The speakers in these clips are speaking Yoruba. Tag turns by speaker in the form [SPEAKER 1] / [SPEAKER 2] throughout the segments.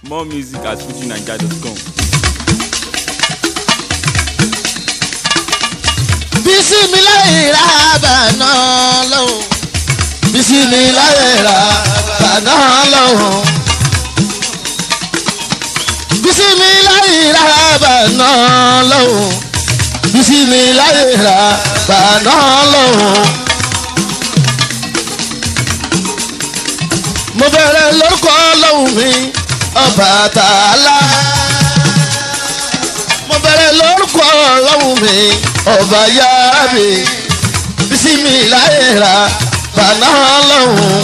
[SPEAKER 1] More music at fujinaija.com.
[SPEAKER 2] bisimilayi ra bàná lọ́wọ́ bisimilayi ra bàná lọ́wọ́ bisimilayi ra bàná lọ́wọ́ bisimilayi ra bàná lọ́wọ́. mo bẹ̀rẹ̀ lórúkọ ọlọ́run mi Ọbàtálá mo bẹ̀rẹ̀ lórúkọ ọlọ́run mi ọba yára bisimilayi ra bàná lọ́wọ́.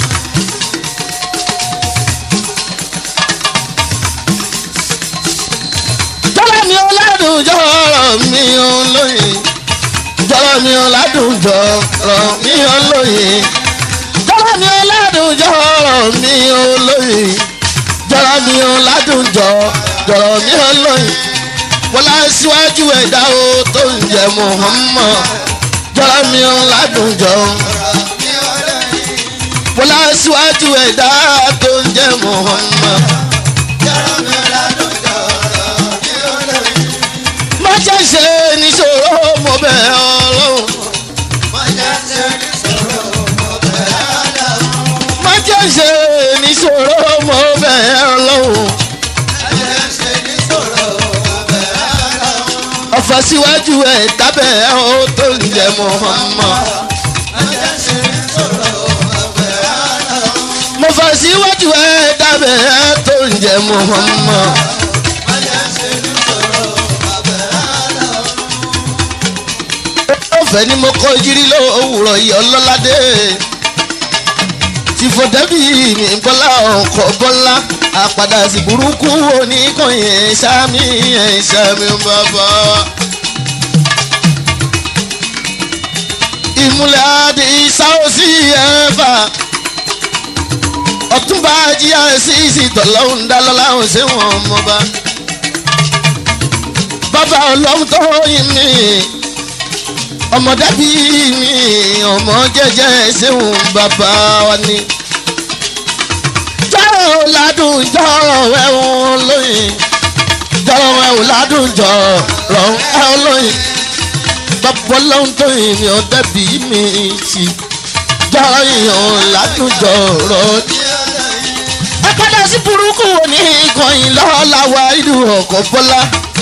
[SPEAKER 2] jọlọ mi ò ládùn jọrọ mi ò lóye jọlọ mi ò ládùn jọrọ mi ò lóye jọlọ mi ò ládùn jọrọ mi ò lóye jọlọ mi ò ládùn jọrọ mi ò lóye wọlá síwájú ẹ̀dá o tó ń jẹ Muhammad jọlọ mi ò ládùn jọ wọlá síwájú ẹ̀dá tó ń jẹ Muhammad. má jẹ́ ṣe níṣòro mo bẹ̀ ọlọ́run. má jẹ́ ṣe níṣòro mo bẹ̀ ọlọ́run. ọ̀fọ̀ síwájú ẹ̀ dábẹ́ ó tó ń jẹ Muhammad. mo fọ̀ síwájú ẹ̀ dábẹ́ tó ń jẹ Muhammad. ọ̀fẹ́ ni mo kọ́ jírí lówùrọ̀ yìí ọlọ́ládé ti fọdẹ́bì ní bọ́lá ọkọ̀ bọ́lá àpàdà sí burúkú oníkànnì ẹ̀ṣámi ẹ̀ṣámi bàbá. ìmúlẹ̀ adé sáwọ́sì ẹ̀fà ọ̀túnba jíyà sí ìsìtọ̀lọ́hún dálọ́lá ọ̀sẹ̀ wọn mọ́ba. bàbá ọlọ́run tó yin mi ọmọdébí mi ọmọ jẹjẹ ṣéun bàbá wa ni. jọ̀rọ̀ ládùn jọ̀rọ̀ ẹ̀hún lóyìn jọ̀rọ̀ ẹ̀hún ládùn jọ̀rọ̀ ẹ̀hún lóyìn bàbá ọlọ́run tó yìn mí ọ̀dẹ́bí mi sí jọ̀rọ̀ ìyàn ládùn jọ̀rọ̀. ẹ padà sí burúkú wo ní ìkànnì lọ́la wa ìlú ọkọ̀ bọ́lá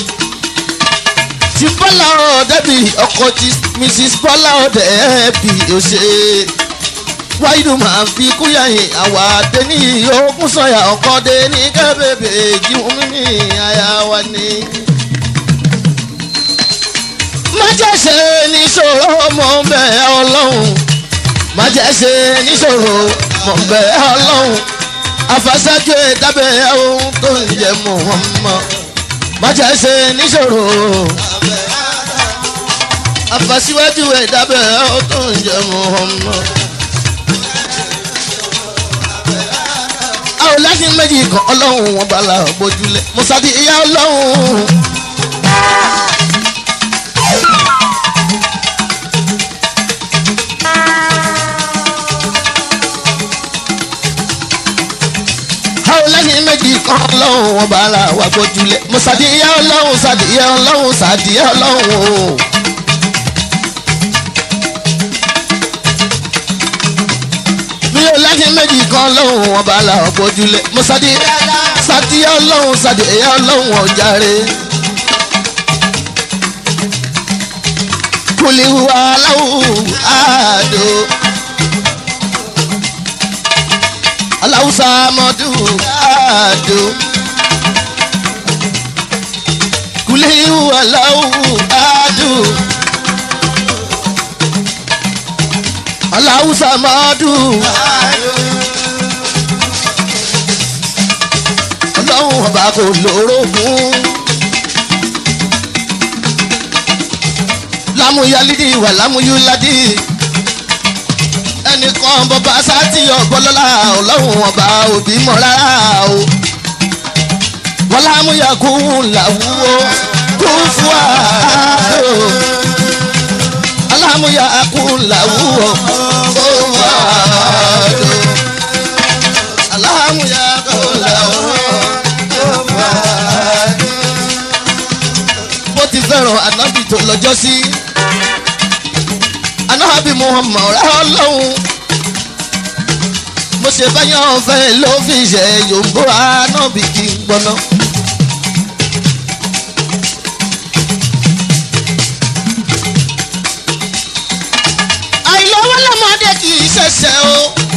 [SPEAKER 2] ti bọ́lá ọ̀dẹ́bì ọkọ̀ ti mrs bọ́lá ọ̀dẹ́bì ọ̀ṣẹ́ wáyé máa fi kúyàyè àwa dẹ́ni ogún sọ̀yà ọkọ̀ dẹ́ni kẹ́bẹ̀bẹ̀ jíwọ́n mímí àyà wa ni. má jẹ́ ṣe níṣòro mọ̀ bẹ́ẹ̀ ọlọ́run má jẹ́ ṣe níṣòro mọ̀ bẹ́ẹ̀ ọlọ́run àfàṣájú ẹ̀dábẹ́ ohun tó ń jẹ Muhammad má jẹ́ ṣe níṣòro àfàṣíwájú ẹ̀dábẹ́ ó tó ń jẹ Muhammad. a ò lẹ́sìn méjì kan ọlọ́run wọn bá la bójúlẹ̀ mùsàdí ìyá ọlọ́run. a ò lẹ́sìn méjì kan ọlọ́run wọn bá la wà bójúlẹ̀ mùsàdí ìyá ọlọ́run sàdí ìyá ọlọ́run sàdí ìyá ọlọ́run o. mi ò lẹ́sìn méjì kan lọ́hùn wọn bá la ọ̀pọ̀ ojúlẹ̀ mo sadi sadi ọlọ́hun sadi ẹ̀yà ọlọ́hun ọ̀jàre. kùlìwà aláwù àdó aláwùsà mọ́dù àdó kùlìwà aláwù àdó. aláwùsà mọ́dù. ọlọ́run ọba kò lórogún. lámúyálídì wà lámúyúládì. ẹnìkan bọba sátì ọ̀bọ̀lọ́lá ọlọ́run ọba òbí mọ́ rárá o. wọ́n lámúyà kú làwúwo kú fún àádó. alámúyà kú làwúwo kú fún àádó. alámúyà kú làwúwo. tó lọ́jọ́ sí anábì muhammad rẹ ọlọ́run mo ṣe báyọ̀ fẹ́ ló fi ṣe yòǹbó anábì kí n gbọ́ná. àìlọ́wọ́ lọ́mọdé kì í ṣẹ̀ṣẹ̀ o.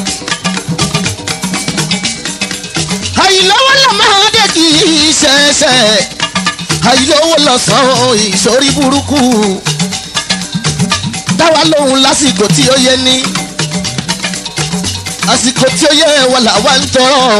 [SPEAKER 2] àìlọ́wọ́ lọ́mọdé kì í ṣẹ̀ṣẹ̀. àìlọ́wọ́ lọ́sàn-án ìṣòrí burúkú. dáwà lóhùn lásìkò tí ó yẹ ní. àsìkò tí ó yẹ wà làwa ń tọrọ o.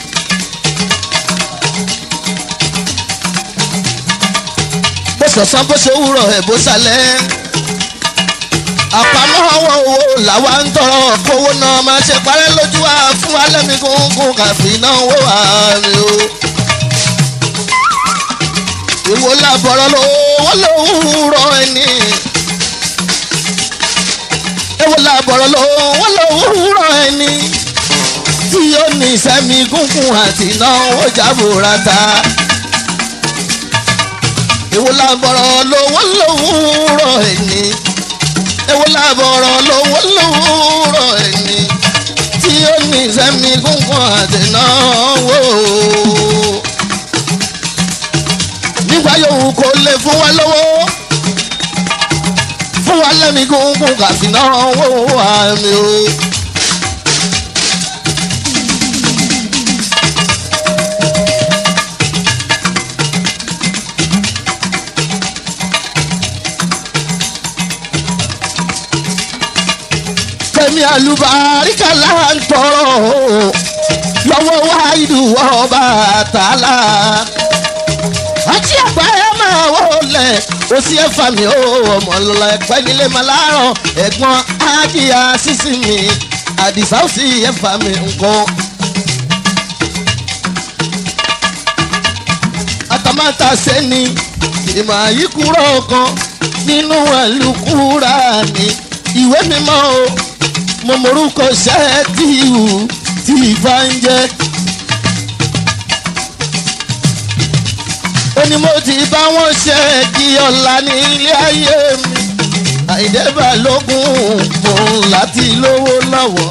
[SPEAKER 2] bó sọ̀sán bó ṣe wúrọ̀ ẹ̀ bó ṣalẹ̀ àpamọ́ owó owó làwa ń tọrọ kówó náà máa ṣe parẹ́ lójú wa fún alẹ́mi gúngún kàfí náà wó wà ní o. ìwò làbọ̀rọ̀ lówó lówùúrọ̀ ẹni. ìwò làbọ̀rọ̀ lówó lówùúrọ̀ ẹni. tí ó ní sẹ́mi gúngún àti náwó jábòrata. ìwò làbọ̀rọ̀ lówó lówùúrọ̀ ẹni ewo labọ̀rọ̀ lówó lówóró ẹni tí ó ní sẹ́mi gúngún àtẹnáwó. nígbà yòówù kò lè fún wa lówó fún wa lẹ́mi gúngún kàfínáwó àmì o. kẹ́mi àlùbáríkà là ń tọrọ lọ́wọ́ wáìdù ọba àtàlà. àti àgbà ẹ máa wọlé ó sì ẹ fà mí ó ọmọ lọ́la ẹ̀pẹ́ nílé máa láàárọ̀ ẹ̀gbọ́n ájíyá sísì mi àdìsá ó sì ẹ fà mí nǹkan. àtàmátà sẹ́ni ìmọ̀ àyíkúrọ̀ kan nínú ẹ̀lùkúra ni ìwé mímọ́ o mo morúkọ ṣẹ́ẹ́tìwù tí ìfà ń jẹ́. ó ní mo ti bá wọn ṣe kí ọ̀la ní ilé ayé mi àìdẹ́bà lógún mò ń láti lówó lọ́wọ́.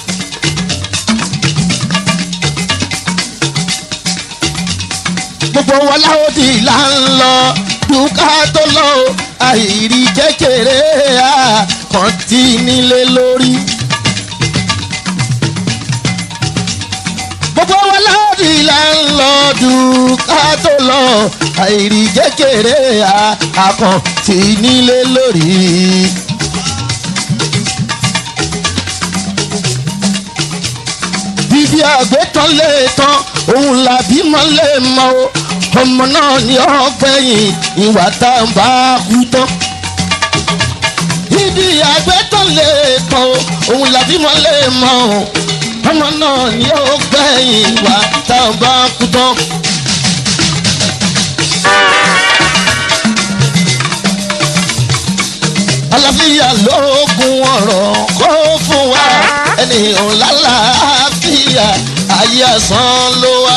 [SPEAKER 2] gbogbo wa láwọn ti là ń lọ dùkà tó lọ àìrí kékeré àkàntì nílé lórí. gbogbo wa láti là ń lọ dùkà tó lọ àìrí kékeré àkàntì nílé lórí. bíbí àgbẹ̀tàn lè tán òun làbí mọ́ lè mọ́ o ọmọ náà ni ó gbẹ̀yìn ìwà tá a bá kú tán. ibi àgbẹ̀tàn lè tán o òun làbí mọ́ lè mọ́ o ọmọ náà ni ó gbẹ̀yìn ìwà tá a bá kú tán. àlàáfíà lóògùn ọ̀rọ̀ kó fún wa ènìyàn lálàáfíà ayé àsán ló wá.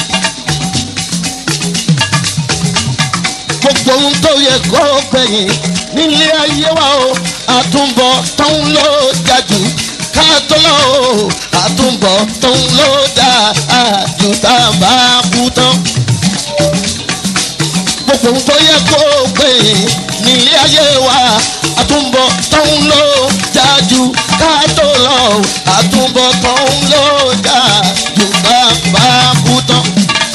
[SPEAKER 2] gbogbo ohun tó yẹ kó gbẹ̀yìn nílé ayé wa o àtúbọ̀ tó ń lò jájú ká tó lọ o àtúbọ̀ tó ń lò jájú tá a bá kú tán. gbogbo ohun tó yẹ kó gbẹ̀yìn nílé ayé wa àtúbọ̀ tó ń lò jájú ká tó lọ o àtúbọ̀ tó ń lò jájú tá a bá kú tán.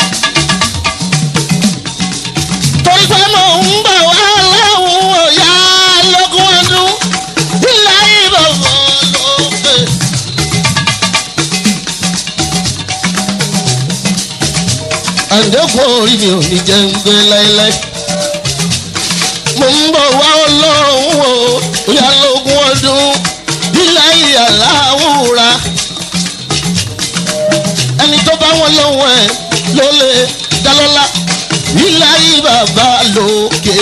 [SPEAKER 2] torí pé mò ń bọ̀ wá láwọn ọ̀yá lógún ọdún ilé ìbọ̀wọ̀ lókè. àǹdẹ́kùn orí mi ò ní jẹ́ ń gbé láéláé. mo ń bọ̀ wá ọlọ́run o ọ̀yá lógún ọdún ilé ìyàláwùra. ẹni tó bá wọn lọ́wọ́ ẹ̀ ló lè dá lọ́lá ìlàyé bàbá lókè.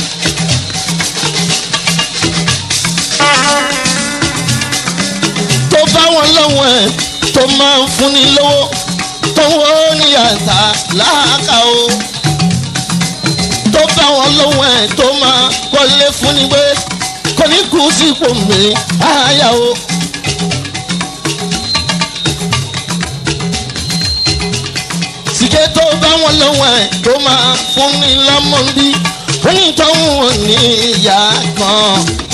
[SPEAKER 2] tó bá wọn lọ́wọ́ ẹ̀ tó máa ń fúnni lówó tó wọ́ ní àṣà láàkà o. tó bá wọn lọ́wọ́ ẹ̀ tó máa kọ́lé fún ni pé kò ní kú sípò mi àyà o. sìkẹ́ tó bá wọn lọ́wọ́ ẹ̀ tó máa fún ni lọ́mọ bí onítọ̀hún ò ní ìyá kan.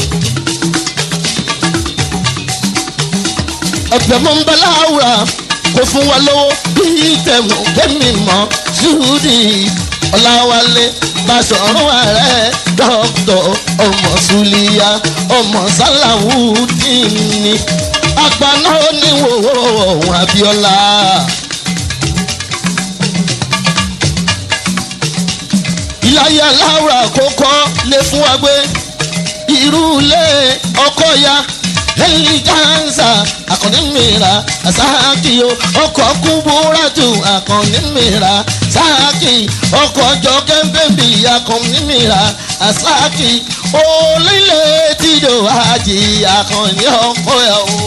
[SPEAKER 2] ọ̀pẹ̀ mọ́ ń bá láwùrà kò fún wa lówó bí tẹ̀mú kẹ́mi mọ́ ṣúdì ọ̀làwálé Basọ̀rún ààrẹ dọ́kítọ̀ ọmọ Sùlíyà ọmọ Sàlàwùdíìnì àgbàná oníwòwò ọ̀hún Abíọ́lá. ìláyé aláwùrà kókó lè fún wa gbé irú ilé ọkọ ya lẹ́yìn kánsà àkànní mìíràn àsáàkì o ọkọ̀ kúbúrátù àkànní mìíràn sáàkì ọkọ̀ jọkẹ́ bẹ́bí àkànní mìíràn àsáàkì olílẹ̀ tìjọ àjì àkànní ọkọ̀ ẹ̀ o.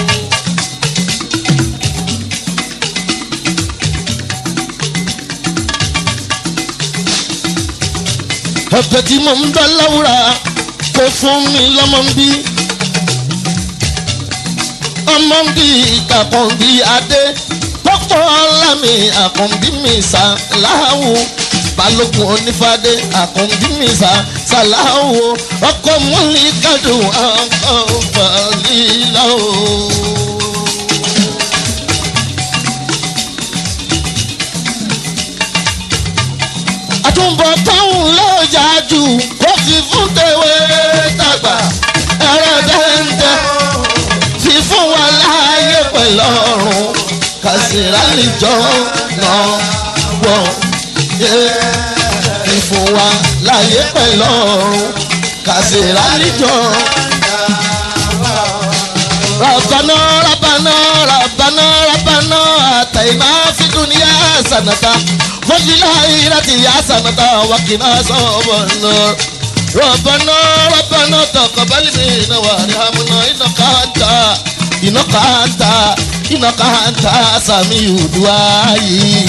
[SPEAKER 2] ẹ̀bẹ̀ tí mo ń bẹ láwùrà kò fún mi lọ́mọ ń bí ọmọ ń bí àkànbí adé pọ́pọ́ lámì àkànbí mi sàláwù balógun onífàdé àkànbí mi sàláwù ọkọ múlí kádùn ọkọ fàlílà o. àtúbọ̀ táwọn lọ́jà jù kó fi fún tèwé tàgbà ẹ̀rọ dẹ́ndẹ́ fi fún wa láàyè pẹ̀lú ọ̀run kàṣírà nìjọ náà wọ̀ fi fún wa láàyè pẹ̀lú ọ̀run kàṣírà nìjọ. Rabbana Rabbana Rabbana Rabbana àtàìmá fi dunya sanata fọ́jìlá ìrètí àsànàtà wákìlá sọ̀bọ̀ náà. ربنا ربنا تقبل منا وارحمنا انك انت انك انت انك انت سميع الدعاء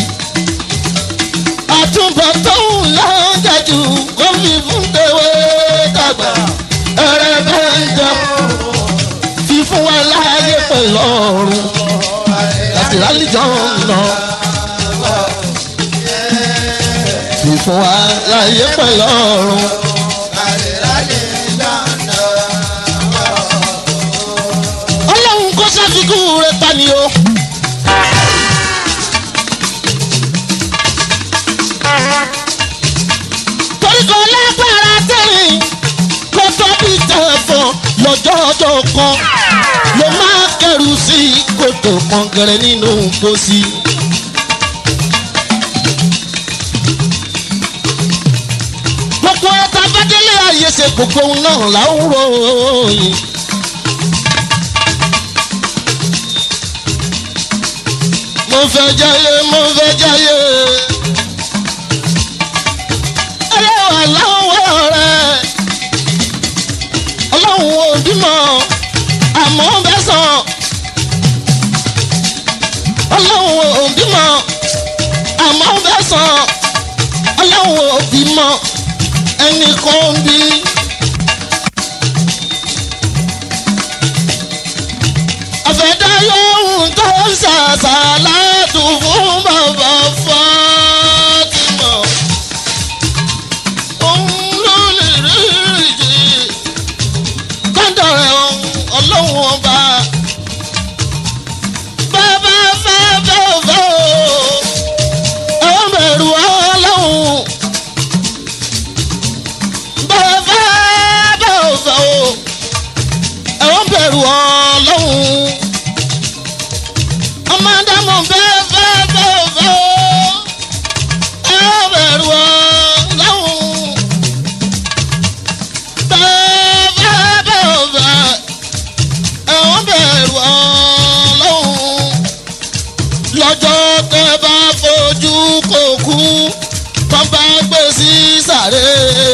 [SPEAKER 2] àtúbọ̀tán láńdájú kó fi fún tèwé dàgbà ẹrẹ bẹ́ńjọ fífún wa láàyè pẹ̀lú ọ̀run láti rálíjọ́ náà fífún wa láàyè pẹ̀lú ọ̀run. ọlọ́run kó ṣàfikún rẹ̀ ta ni o. torí kò lágbára tẹ̀rín kó tóbi tẹ̀fọ̀n lọ́jọ́ ọjọ́ kan ló máa kẹrù sí kòtò kọ̀ǹgẹ̀rẹ̀ nínú pósí. gbogbo ẹ̀ta bádélé ayé ṣe gbogbo ohun náà láwùrọ̀ yìí. mo fẹ́ jayé mo fẹ́ jayé. ẹlẹ́wà láwọ̀ rẹ̀ ọlọ́run ò bímọ àmọ́ bẹ́ sàn. ọlọ́run ò bímọ àmọ́ bẹ́ sàn. ọlọ́run ò bímọ ẹnì kan bí. àfẹ́dá yóò tó ṣàṣàlátù fún bàbá Fátímọ̀. òun ló lè rí ìjì kọ́ńdọ̀ rẹ̀ ọlọ́run ọba. bàbá fẹ́ bẹ́ẹ̀ fẹ́ o ẹ̀ ń bẹ̀rù ọlọ́run. bàbá bẹ́ẹ̀ fẹ́ o ẹ̀ ń bẹ̀rù ọlọ́run ọmọdémọ bẹ́ẹ̀ bẹ́ẹ̀ bẹ́ẹ̀ bẹ́ẹ̀ ẹ bẹ̀rù ọlọ́run bẹ́ẹ̀ bẹ́ẹ̀ bẹ́ẹ̀ bẹ́ẹ̀ ẹ wọ́n bẹ̀rù ọlọ́run lọ́jọ́ tẹ́ bá fojú kò kú tó bá gbé sí sàré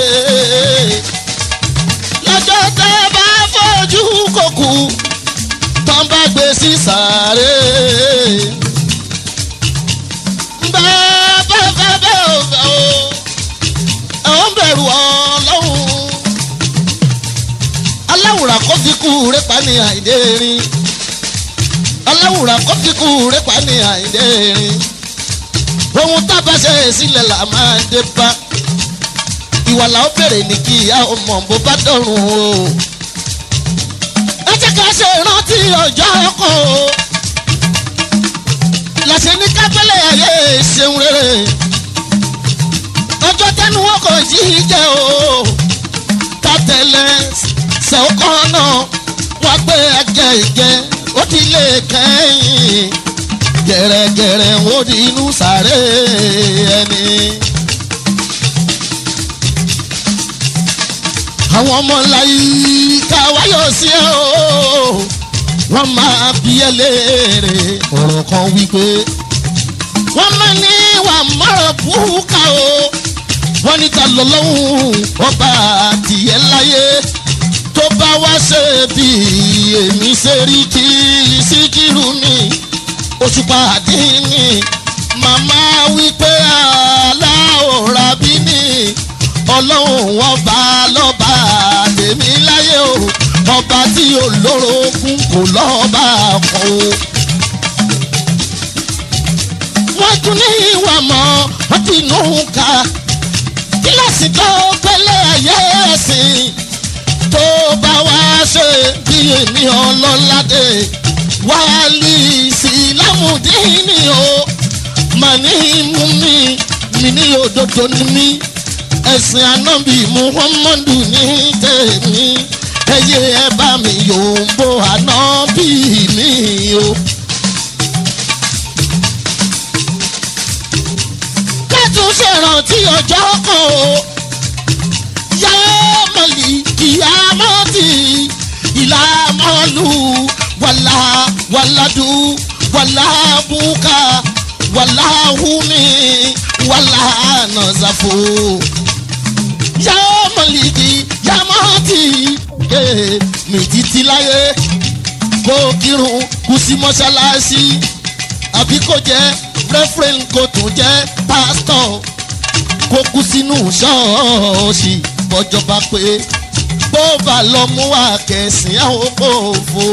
[SPEAKER 2] lọ́jọ́ tẹ́ bá fojú kò kú tán bá gbé sí sàárè. bẹ́ẹ̀ bẹ́ẹ̀ bẹ́ẹ̀ bẹ́ẹ̀ o ẹ̀ ń bẹ̀rù ọlọ́run kíkú rẹ́pà ní àìdérin aláwùrà kó kíkú rẹ́pà ní àìdérin ohun tábà ṣe sílẹ̀ là máa dé bá ìwà làwọn bèrè ní kí ìyá ọmọ bó bá dọ̀rùn o ẹ jẹ́ ká ṣe rántí ọjọ́ kan o làṣẹ ní kápẹ́lẹ̀ ayé ṣeun rere ọjọ́ tẹnu wọn kò yí jẹ́ o tàtẹ̀lẹ̀ ṣẹ̀kọ́ náà wọ́n gbé ẹgẹ ìjẹ ó ti lè kẹ́yìn gẹ̀rẹ́gẹ̀rẹ́ ó di inú sàré ẹni. àwọn ọmọ láyé káwáyọ̀ sí ẹ o wọ́n máa bí ẹ léèrè ọ̀rọ̀ kan wípé wọ́n máa ní wà mọ́rọ̀ búkà o wọ́n ní ta lọ́lọ́hún ọba tìyẹ́ láyé tó bá wá ṣe bí èmi ṣe rí kí síkírù mi òṣùpá àdínní màmá wípé aláòrà bí ní ọlọ́run ọba lọ́ba tèmi láyé o ọba tí olórogún kò lọ́ba kan o. wọ́n tún ní ìwà mọ́ wọ́n ti nù ká kíláàsì tó pẹ́lẹ́ ayé ẹ̀sìn tó bá wá ṣe bí èmi ọlọ́ládé wálé ìsìlámùdíní o màní mú mi mi ní òdodo ní mi ẹ̀sìn anábì muhammadu ní tèmi ẹyẹ ẹ bá mi yòǹbó anábì mi o. kẹ́tù ṣèrántí ọjọ́ kan o yá mọ̀lì kìámọ́tì ìlàmọ́lù wàlà wàlàdù wàlà bùkà wàlà hùmí wàlà nàzàfò yá mọ̀lìdì yá mọ́tì mi títí láyé kó kírun kú sí mọ́ṣáláṣí àbí kó jẹ́ rẹ́fúrẹ́ǹ kó tún jẹ́ pásítọ̀ kó kú sínú ṣọ́ọ̀ṣì bọ́jọba pé bó bá lọ mú wa kẹsìn àwọn òfò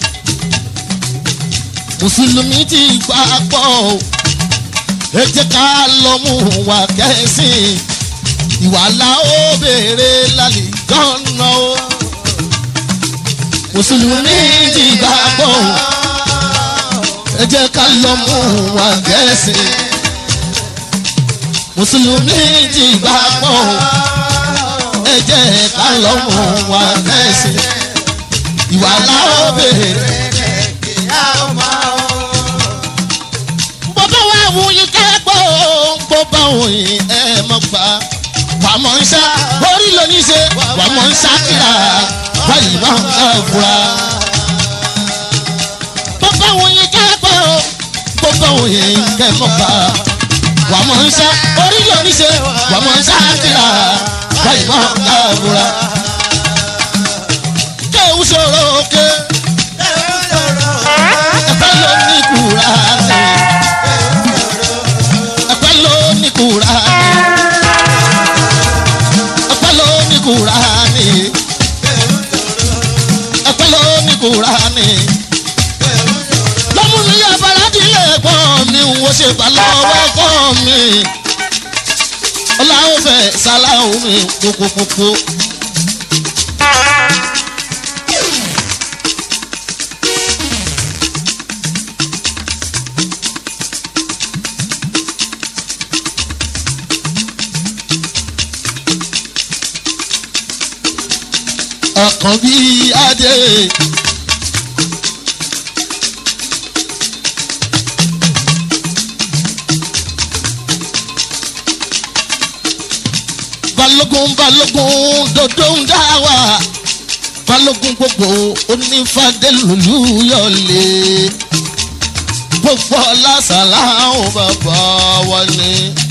[SPEAKER 2] mùsùlùmí ti gbà pọ̀ ẹ jẹ́ ká lọ mú wa kẹsìn ìwà la ó béèrè lálẹ́ gánà o mùsùlùmí ti gbà pọ̀ ẹ jẹ́ ká lọ mú wa kẹsìn mùsùlùmí ti gbà pọ̀ ẹ jẹ́ ká lọ mú wa kẹsìn ìwà la ó béèrè. bọ́bá wa wù yín kẹ́gbọ́ bọ́bá wù yín ẹ mọ̀ gbà wà mọ̀ ń ṣá orí lóní ṣe wà mọ̀ ń ṣá kíra báyìí máa ń ká fura. bọ́bá wù yín kẹ́gbọ́ bọ́bá wù yín kẹ́ mọ̀ gbà wà mọ̀ ń ṣá orí lóní ṣe wà mọ̀ ń ṣá kíra báyìí máa ń ká fura. kéwù sọ̀rọ̀ òkè ẹ̀fẹ́ ló ní kúra sí ẹ̀fẹ́ ló ní kúra ní ẹ̀fẹ́ ló ní kúra ní ẹ̀fẹ́ ló ní kúra ní. lọ́mú mi yá baládìlẹ̀ ẹ̀gbọ́n mi ń wo ṣe bá lọ́wọ́ ẹ̀gbọ́n mi ọláwọ́ fẹ́ sáláwọ́ mi kókókókó. ọkàn bíi adé. balógun balógun dodo ń dá wa balógun gbogbo onífàdélùlù yọlé gbogbo lásàlá àwọn bàbá wa ni.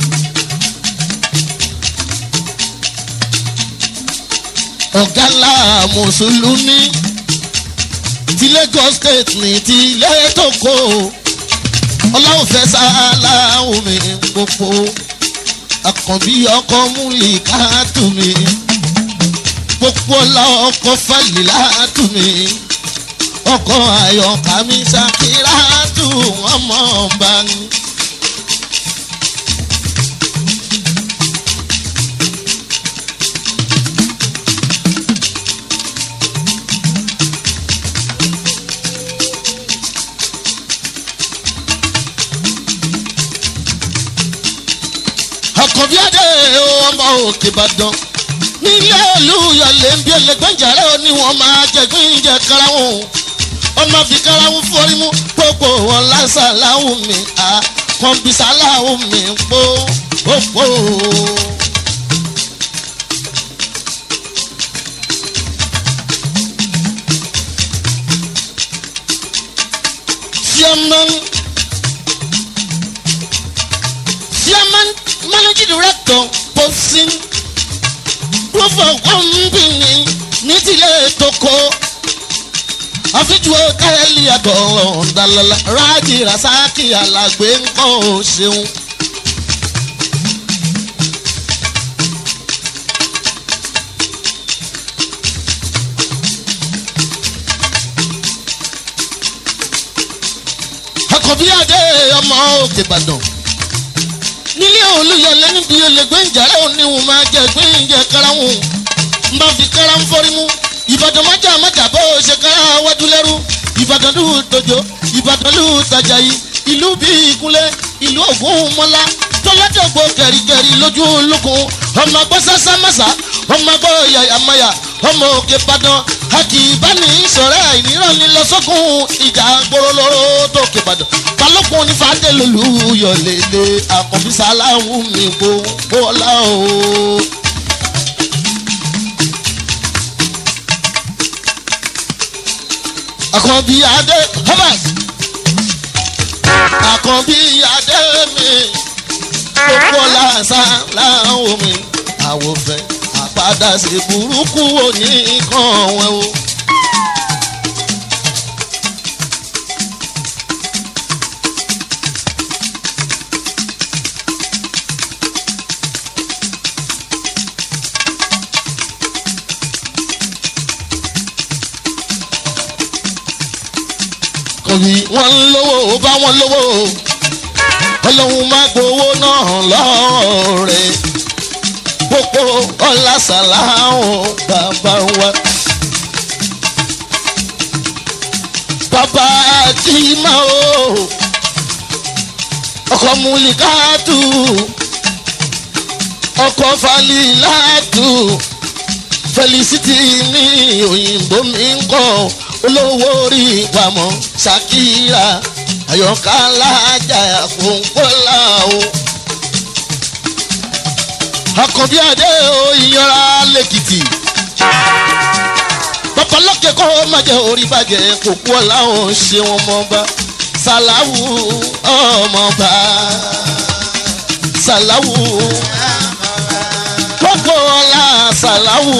[SPEAKER 2] ọ̀gá ńlá mùsùlùmí ti Lagos state ní ti lẹ́tọ̀kọ́ ọláwùfẹ́ sáláwù mi gbogbo àkànbí ọkọ múlì káàtó mi gbogbo ọlá ọkọ falila tù mí ọkọ ayọ̀ká mi ṣàkírà tù wọ́n mọ̀ ọba ni. àkànbí adé ọmọ òkè ìbàdàn nílé olúyọlé ń bí ẹlẹgbẹjàre ó ní wọn máa jẹgbín jẹ karahun ọmọ fi karahun forí mú gbogbo wọn lásàláhù mi àkànbísàláhù mi pò pò. Chairman Chairman Managing Director Posting Proof of Company ní tilẹ̀ toko àfijù hòtẹ́ẹ̀lì àtọ̀ ọ̀dàlọ́lá rájì rasaki alàgbé ńkọ́ ò ṣeun. àkọ́bí adé ọmọ òkè ìbàdàn nílé olùyọlé níbi olègbé ìjàrá oníhùn máa jẹ gbẹ̀yìnjẹ karahun n bá fi kára ń fọ́rí mú ìbàdàn májà májà bó o ṣe kára wájú lẹ́rú ìbàdàn lù tòjó ìbàdàn lù tàjà yìí ìlú bí ìkúnlẹ̀ ìlú ògún mọ́lá tọ́ládọ́gbò kẹ̀ríkẹ̀rí lójú olókun ọmọ gbọ́ sásámásá ọmọ gbọ́ yàyàmáyà ọmọ òkè ìbàdàn akì ìbáni sọ̀rẹ́ àìnírànní lọ sọ́kùn ìjà gbòòrò tó òkè ìbàdàn balógun onífàdé lòlú yọ̀lẹ̀lẹ̀ àkànbí sáláhùn mi gbogbo ọlá o. àkànbí adé thomas àkànbí adé mi gbogbo ọlá sáláhùn mi àwòfẹ́ àpadà sí burúkú òní kan wẹ́ o. kòrí wọn ń lówó ó bá wọn lówó ọlọ́run má gbowó náà lọ́ọ̀rẹ́ pópó ọ̀làsàláhùn bàbá wa. bàbá àtìmá o ọkọ̀ múlíkàtù ọkọ̀ falilátù felicity ní òyìnbó mi ń kọ́ olówó orí ìpamọ́ ṣàkírà àyọkà alájà àpòǹpọ̀lá o. àkànbí adé o ìyanra lẹ́kìtì. babalọ́kẹ́ kọ́ má jẹ́ orí bàjẹ́ kókó ọ̀la ò ṣe wọn mọ́ba sàláwù ọmọba sàláwù kókó ọ̀la sàláwù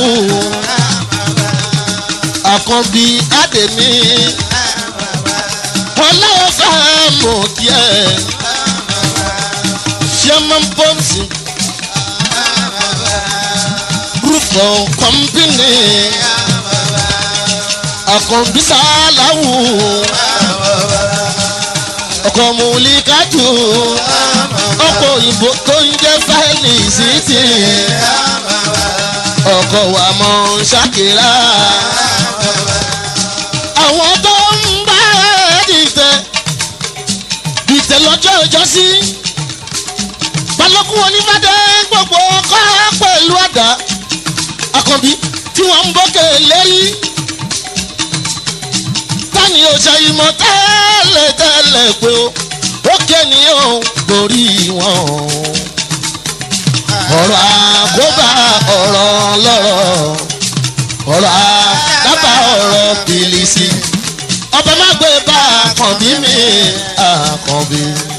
[SPEAKER 2] àkànbí àdèmí ọlọ́wọ́ fẹ́ mọ̀ díẹ̀ chairman pọ́ǹsì rúfọ̀ kọ́mpínì àkànbí sàláwù ọkọ̀ mùlíkàtù ọkọ̀ òyìnbó tó ń jẹ́ fáìlì síìtì ọkọ̀ wà mọ̀ ṣàkírà àwọn tó ń bá dìtẹ̀ dìtẹ̀ lọ́jọ́ ìjọsí balógun onífàdé gbogbo ọkọ pẹ̀lú àdá àkànbí tí wọ́n ń bókè lérí tani ò ṣe ìmọ̀ tẹ́lẹ̀ tẹ́lẹ̀ pé ó ókè ni ó borí wọn ọ̀rọ̀ àkóbá ọ̀rọ̀ lọ́rọ̀ ọ̀rọ̀ àdábà ọ̀rọ̀ pìlìsì ọba má gbé bá àkànbí mi àkànbí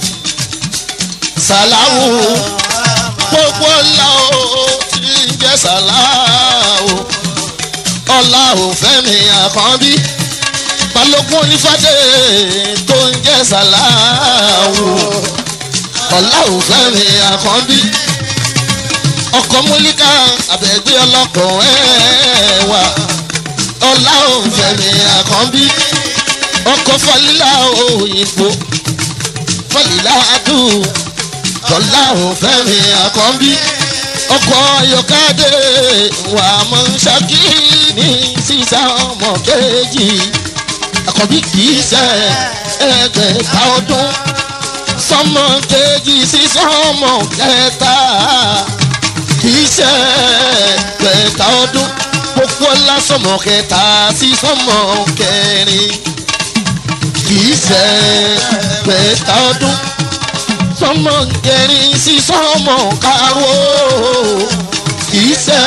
[SPEAKER 2] sàláwù gbogbo ọlá o tí ń jẹ́ sàláwù ọlá ò fẹ́ mi àkànbí balógun onífàdé tó ń jẹ́ sàláwù ọlá ò fẹ́ mi àkànbí ọkọ ọkọ̀ múlíkà àbẹ̀gbé ọlọ́kọ̀ ẹ̀ wá ọlá òǹfẹ̀mí àkànbí ọkọ̀ fọlílà òyìnbó fọlílà dùn ọlá òǹfẹ̀mí àkànbí ọkọ̀ ayọ̀kadé wà mọ́ ṣákì ní sísá ọmọ kejì àkànbí kìí ṣe ẹgbẹ̀ta ọdún sọmọ kejì sí sọmọ kẹta kìí ṣe ẹgbẹ̀ta ọdún gbogbo ńlá sọmọ kẹta sí sọmọ kẹrin kìí ṣe ẹgbẹ̀ta ọdún sọmọ kẹrin sí sọmọ karùn-ún kìí ṣe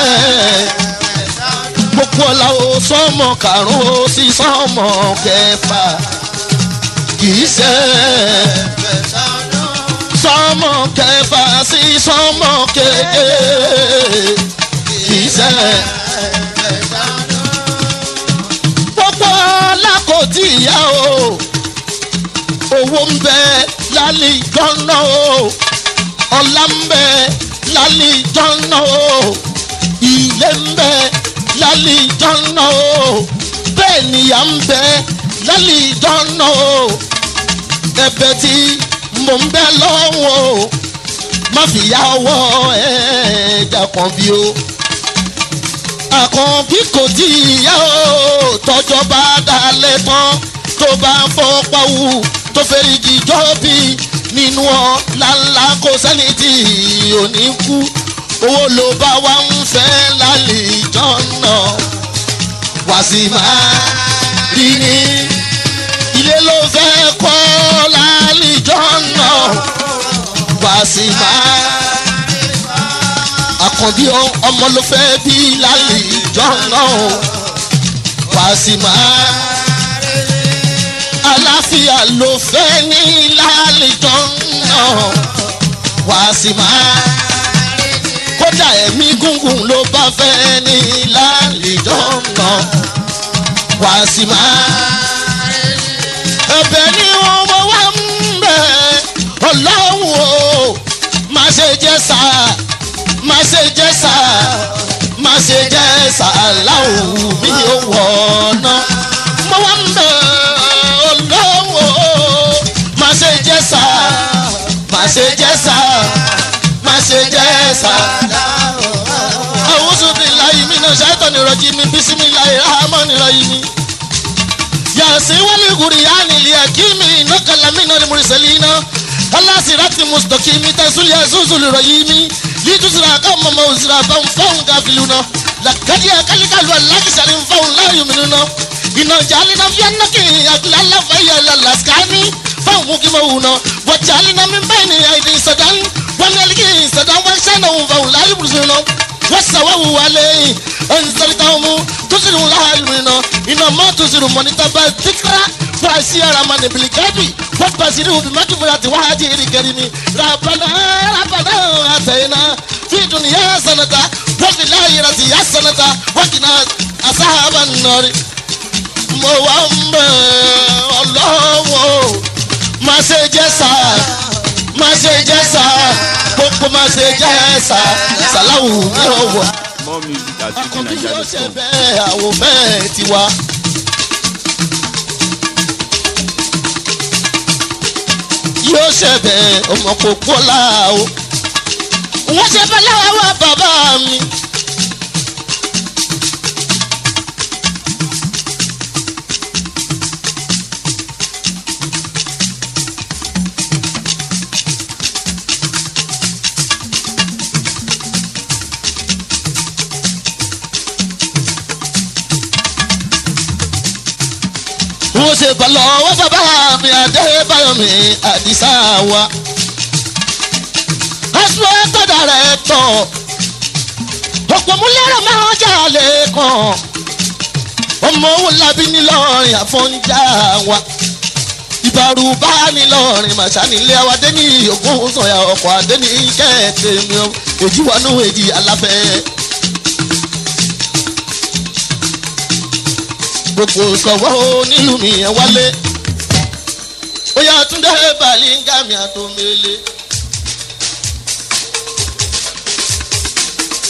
[SPEAKER 2] gbogbo ọ̀la o sọmọ karùn-ún sí sọmọ kẹfà kìí ṣe sọmọ kẹfà sí sọmọ kéde kìí ṣe gbogbo ọ̀la kò tí ì yá o owó ń bẹ lálẹ́ ìjọ́nà o ọ̀la ń bẹ lálẹ́ ìjọ́nà o ilé ń bẹ lálẹ́ ìjọ́nà o bẹ́ẹ̀ nìyà ń bẹ lálẹ́ ìjọ́nà o ẹ̀bẹ̀ tí mò ń bẹ lọ́wọ́ o má fi yá ọwọ́ ẹ̀ẹ́dà kan bí o àkànbí kò tí ì yá o tọjọ́ bá dalẹ̀ tán tó bá fọ́ pawú tó fẹ́rìgì jọ́bì nínú ọ̀la ńlá kò sẹ́ni tí ò ní kú owó ló bá wá ń fẹ́ lálẹ́ ìjọ́nà wá sí máa rí ni ilé ló fẹ́ kọ́ lálẹ́ ìjọ́nà wá sí máa àkànbí ọmọ ló fẹ́ bí lálẹ́ ìjọ́nà wá sí máa àlàáfíà ló fẹ́ ní lálejò náà wá sí máa kódà ẹ̀mí gúngùn ló bá fẹ́ ní lálejò náà wá sí máa ẹ̀bẹ̀ ni wọ́n wọ́n wá ń bẹ̀ ọlọ́run o má ṣe jẹ́ sá má ṣe jẹ́ sá má ṣe jẹ́ sá láwùú mi ò wọ̀ ọ́ náà mo wá ń bẹ̀ lọ́wọ́ má ṣe jẹ́ sá má ṣe jẹ́ sá má ṣe jẹ́ sá. àwùjọ bíi láyé mi náà ṣàtọ̀ ní rọ̀jì mi bí sími láyé ráhámọ́ ní rọ̀yì mi. yàtí wọ́n lè gùrì yá ni ilé ẹ̀kí mi iná kàlámì náà ni mo rí sẹ́lẹ̀ iná. aláṣìíráàtì mùsùlùmí mi tẹ̀sùlì ẹ̀sùsù lè rọ̀yì mi. lítúsìrà ká mọ̀mọ́ òsìrà bá ń fọ́hùn káfílù náà. làkàdí àkálíkàlù alákìsàrí ń fọ́hùn láàyò mi náà ina jalina fiannaki aglala fayala laskani fawuki mawuna wa jalina min bayni aidi sadan wanaliki sadan wa shana wa la yubrusuna wa sawawu alayhi anzaltahum tusiru la ilmina ina ma tusiru monita ba tikra fa siyara man bil gabi wa basiru bi makfirati wa hajiri karimi rabbana rabbana atayna fi dunya sanata wa fil akhirati hasanata wa qina ashaban nar mo wá ń bẹ̀ ọlọ́wọ́ má ṣe jẹ́ sá má ṣe jẹ́ sá gbogbo má ṣe jẹ́ sá sàláwù ní ọwọ́.
[SPEAKER 1] More music at
[SPEAKER 2] àkànbí yóò ṣe
[SPEAKER 1] fujininja.com.
[SPEAKER 2] bẹ́ẹ̀ àwọ̀ bẹ́ẹ̀ tiwa. yóò ṣe bẹ́ẹ̀ ọmọ kò pọ́lá o. wọ́n ṣe bẹ́ẹ̀ láwọn bàbá mi. wọ́n ṣe bá lọ́wọ́ bàbá mi adébáyọ̀ mi àdìsá wa. aṣọ ẹ̀tọ́dà rẹ̀ tọ̀ ọ̀pọ̀ múlẹ́rọ̀ máa ń jà lẹ́kàn ọmọ òun labi nílọrin àfọ̀njá wa. ìbàrù bá nílọrin màṣá nílé wa dé ní ògùn sọ̀yà ọkọ̀ adé ní kẹ́ẹ̀tẹ̀ mi ò èjì wọnú èjì aláfẹ́. gbogbo sọ̀wọ́ nílùú mi yẹn wálé. ó yà túndé balingami àtòmẹ́lẹ́.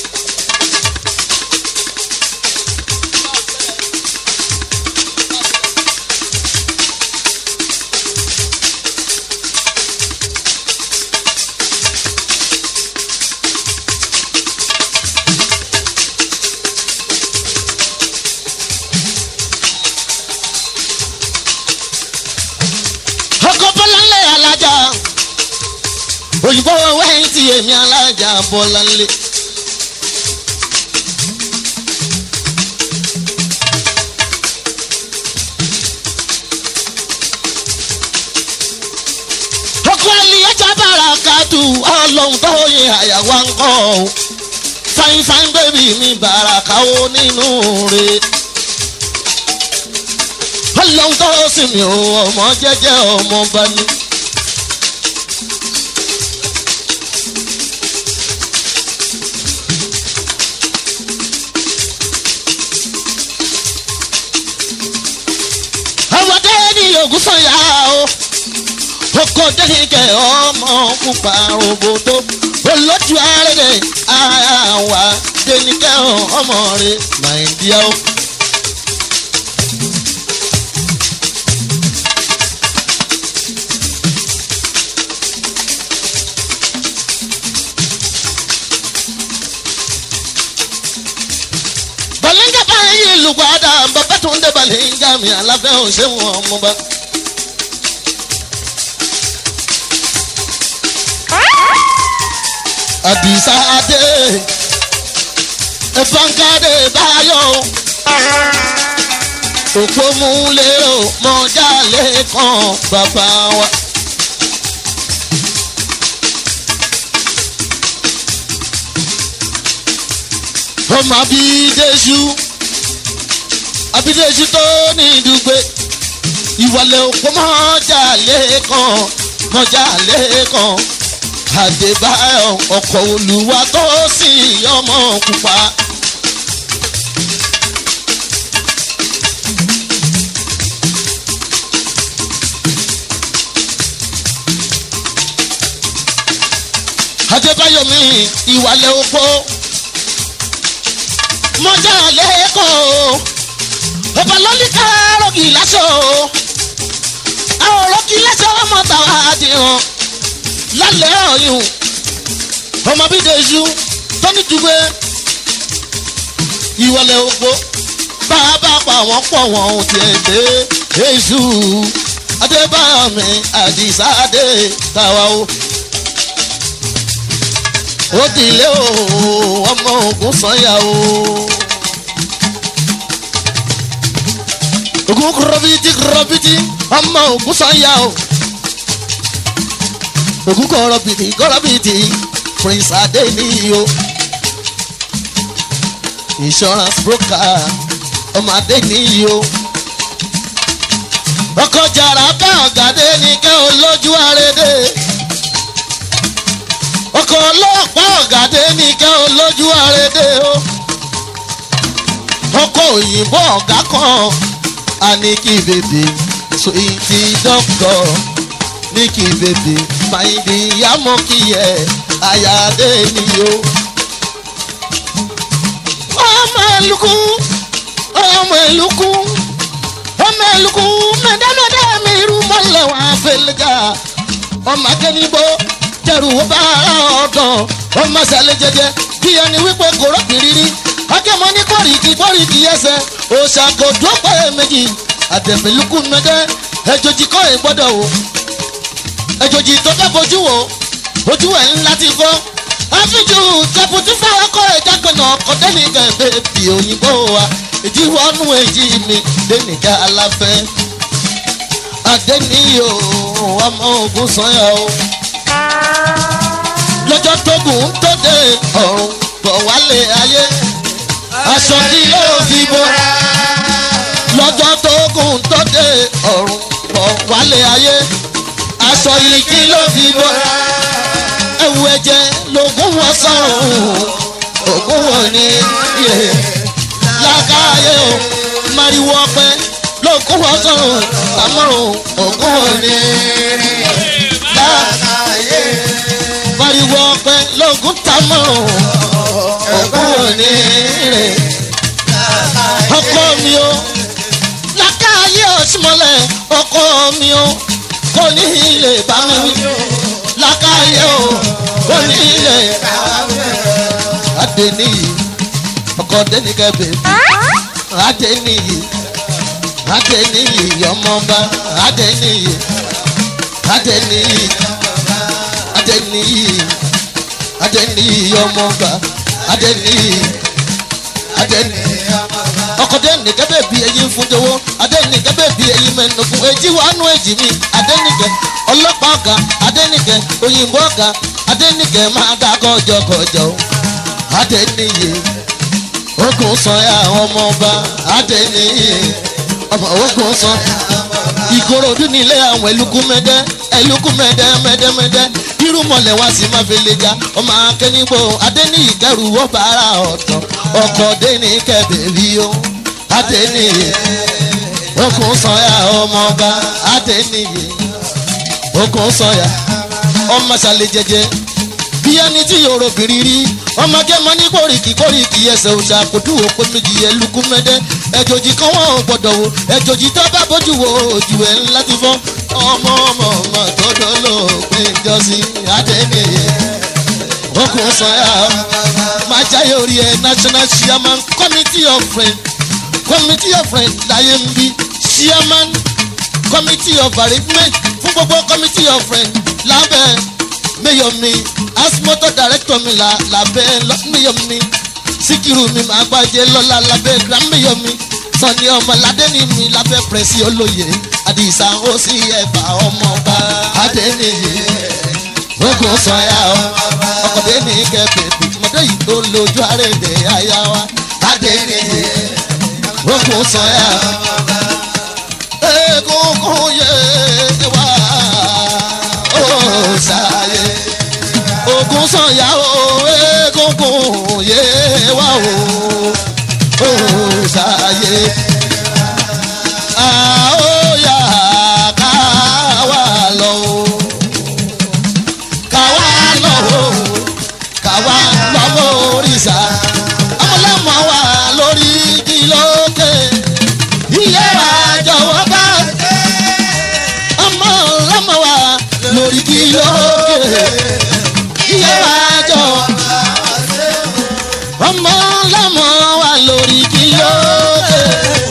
[SPEAKER 2] òyìnbó wẹ́yìn tí èmi alájà bọ́lá lé. ọkọ ẹlẹ́yẹjà bára kàdù ọlọ́run tó yẹ àyàwó ń kọ́ ọ fine fine baby mi bára káwó nínú rẹ̀ ọlọ́run tó sì mi ò ọmọ jẹ́jẹ́ ọmọ bá ní. ọmọdé ní ògùn sọ̀yà o oko dẹ́nìkẹ́ ọmọ pupa roboto olójú arẹ́gẹ́ àwa dẹ́nìkẹ́ ọmọ rẹ̀ nàìjíríà o. balenga báyìí lùgbàdà bàbá tó ń dé balenga mi aláfẹ́ òṣèwọ̀n ọmọba. àdìsá adé ẹ̀fọ́nkádé báyọ̀ òpómúlérò mọ́jálé kan bàbá wa. ọmọ abídéṣu abídéṣu tó ní ìdúgbò ìwọlé òpó mọ́jálé kan mọ́jálé kan àdébáyọ̀ ọkọ̀ olùwà tó sì ọmọ pupa. adébáyọ̀ mi ìwàlẹ̀ opó mọ́jà lẹ́kọ̀ọ́ ọba lọ́líkà rọ́gì láṣọ àwọn rọ́gì láṣọ ọmọ tàwa àdìhàn lálẹ́ ọ̀yùn ọmọ bídèṣu tọ́ni dùgbẹ́ ìwọlẹ̀ òpó bàbá pa wọ́n pọ̀ wọ́n ò tiẹ̀ dé èṣù adébáyọ̀mí àdìsáde tàwa o. ó dìlé o ọmọ ogun sanya o. ogun kúrọ́bìtì kúrọ́bìtì ọmọ ogun sanya o ògùn kọ̀rọ̀bìtì kọ̀rọ̀bìtì prince adeniyo insurance broker ọmọ adeniyo ọkọ̀ jàrá bá ọ̀gádé ní kẹ́ olójú àrédè ọkọ̀ ọlọ́pàá ọ̀gádé ní kẹ́ olójú àrédè o ọkọ̀ òyìnbó ọ̀gá kan àníkì bèbè sweetie doctor níkì bèbè fàyìndì yàmọ kìyẹ àyàdé nìyó. ọmọ ẹlùkù ọmọ ẹlùkù ọmọ ẹlùkù mẹdẹmẹdẹ mi rú mọlẹ wọn àfẹlẹjà ọmọ akẹnibó jẹrù ó bá ọdàn ọmọ sẹlẹ jẹjẹ bí ẹni wípé kòró kìrìrì akẹmọ ní kọrìkì kọrìkì ẹsẹ òṣàkóso pẹ méjì àtẹfẹlùkù mẹdẹ ẹjọjì kọ ẹ gbọdọ wò ẹjọjì tó fẹ́ fojú wo ojú ẹ̀ ńlá ti fọ́ àfijù tẹ̀pùtù fáwọn kọ́ ẹ̀dá kanà ọkọ̀ dẹ́nìkan bèbí òyìnbó wa ìdíwọ́nú èjì mi dẹ́nìkan aláfẹ́ adẹ́niyò ọmọ ogun sanya o lọ́jọ́ tógun tó dé ọ̀run bọ̀ wálé ayé aṣọ kí ló fi bora lọ́jọ́ tógun tó dé ọ̀run bọ̀ wálé ayé aṣọ yìí kí ló fi bora ẹ̀wù ẹ̀jẹ̀ lògùn wọn sọ̀rùn ògùn wọn ní yé lákàáyé o mariwo ọpẹ lògùn wọn sọ̀rùn àmọ́rùn ògùn wọn ní lákàáyé mariwo ọpẹ lògùn tamọ́rùn ògùn wọn ní rè ọkọ mi o lákàáyé òsínmọ́lẹ̀ ọkọ mi o kò ní ilé bá mi wí lákàáyé o kò ní ilé adeniyi ọkọ denikẹ bèbí adeniyi adeniyi ọmọba adeniyi adeniyi adẹniyi adẹniyi ọmọọba adẹniyi adẹniyi ọkọdé nìkẹ́ bẹ́ẹ̀ bí ẹyin fún jọwọ́ adẹ́nìkẹ́ bẹ́ẹ̀ bí ẹyin mẹ́nu fún èjì wàánu èjì mi adẹ́nìkẹ́ ọlọ́pàá ọ̀gá adẹ́nìkẹ́ òyìnbó ọ̀gá adẹ́nìkẹ́ máa dá kọjọkọjọ adẹ́nìyẹ ogun sọ̀yà ọmọọba adẹ́nìyẹ ọmọ ogun sọ ìkòròdú nílé àwọn ẹlùkù mẹdẹ ẹlùkù mẹdẹ mẹdẹmẹdẹ irúmọlẹ̀ wá sí máa fi lè ja ọmọ akẹ́nigbò adẹ́nìyí kẹrù wọ́n bára ọ̀tọ̀ ọkọ̀ dẹ́nìkẹ́ bèbí o adẹ́nìyẹ okùn sọ̀yà ọmọọba adẹ́nìyẹ okùn sọ̀yà ọmọ sàlẹ̀ jẹjẹ bí ẹni tí yòrò bìrì rí ọmọ gẹ́mọ ní kórìkì kórìkì ẹsẹ̀ òṣà kòtù òpó méjì ẹlùkù mẹ́dẹ́ ẹjọ́jì kan wọ́n ò gbọ́dọ̀ wo ẹjọ́jì tó bá bójú wo ojú ẹ̀ ńlá ti fọ́ ọmọ ọmọ ọmọ tọ́jọ́ ló pé jọ́sí adẹ́nìyẹ okùn sọ̀yà máa jáyé orí ẹ̀ national chairman committee of friends committee of friends láyé ń bí chairman committee of arrangement fún gbogbo committee of friends lábẹ́ mayor mi asimoto director mi la lábẹ́ mayor mi síkírù mi máa gbájẹ́ lọ́la lábẹ́ grand mayor mi sọ̀ni ọmọládé ni mi lábẹ́ pẹ̀sì olóye àdìsá ó sì ẹ̀bà ọmọọba adẹ́niyè ogun sọ̀yà ọkọ̀dé ní kẹ́pẹ́ mọ̀dé yìí tó lójú àrèdè àyà wa adẹ́niyè ogun sọ̀yà egungun yé wa ó ṣàyè ogun sọ̀yà o egungun yé wa o ó ṣàyè àóyà ká wà lọ o ká wà lọ o ká wà lọ mórìṣà ọmọlẹ́mọ wà lórí igi lókè iye wa jọ̀wọ́ bá ọmọ ọlọ́mọ wa lórí igi lókè iye wa jọ̀wọ́ ọmọ ọlọ́mọ wa lórí igi lókè.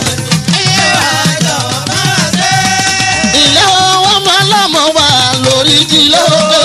[SPEAKER 2] ilé ọmọ ọlọ́mọ wa lórí igi lókè.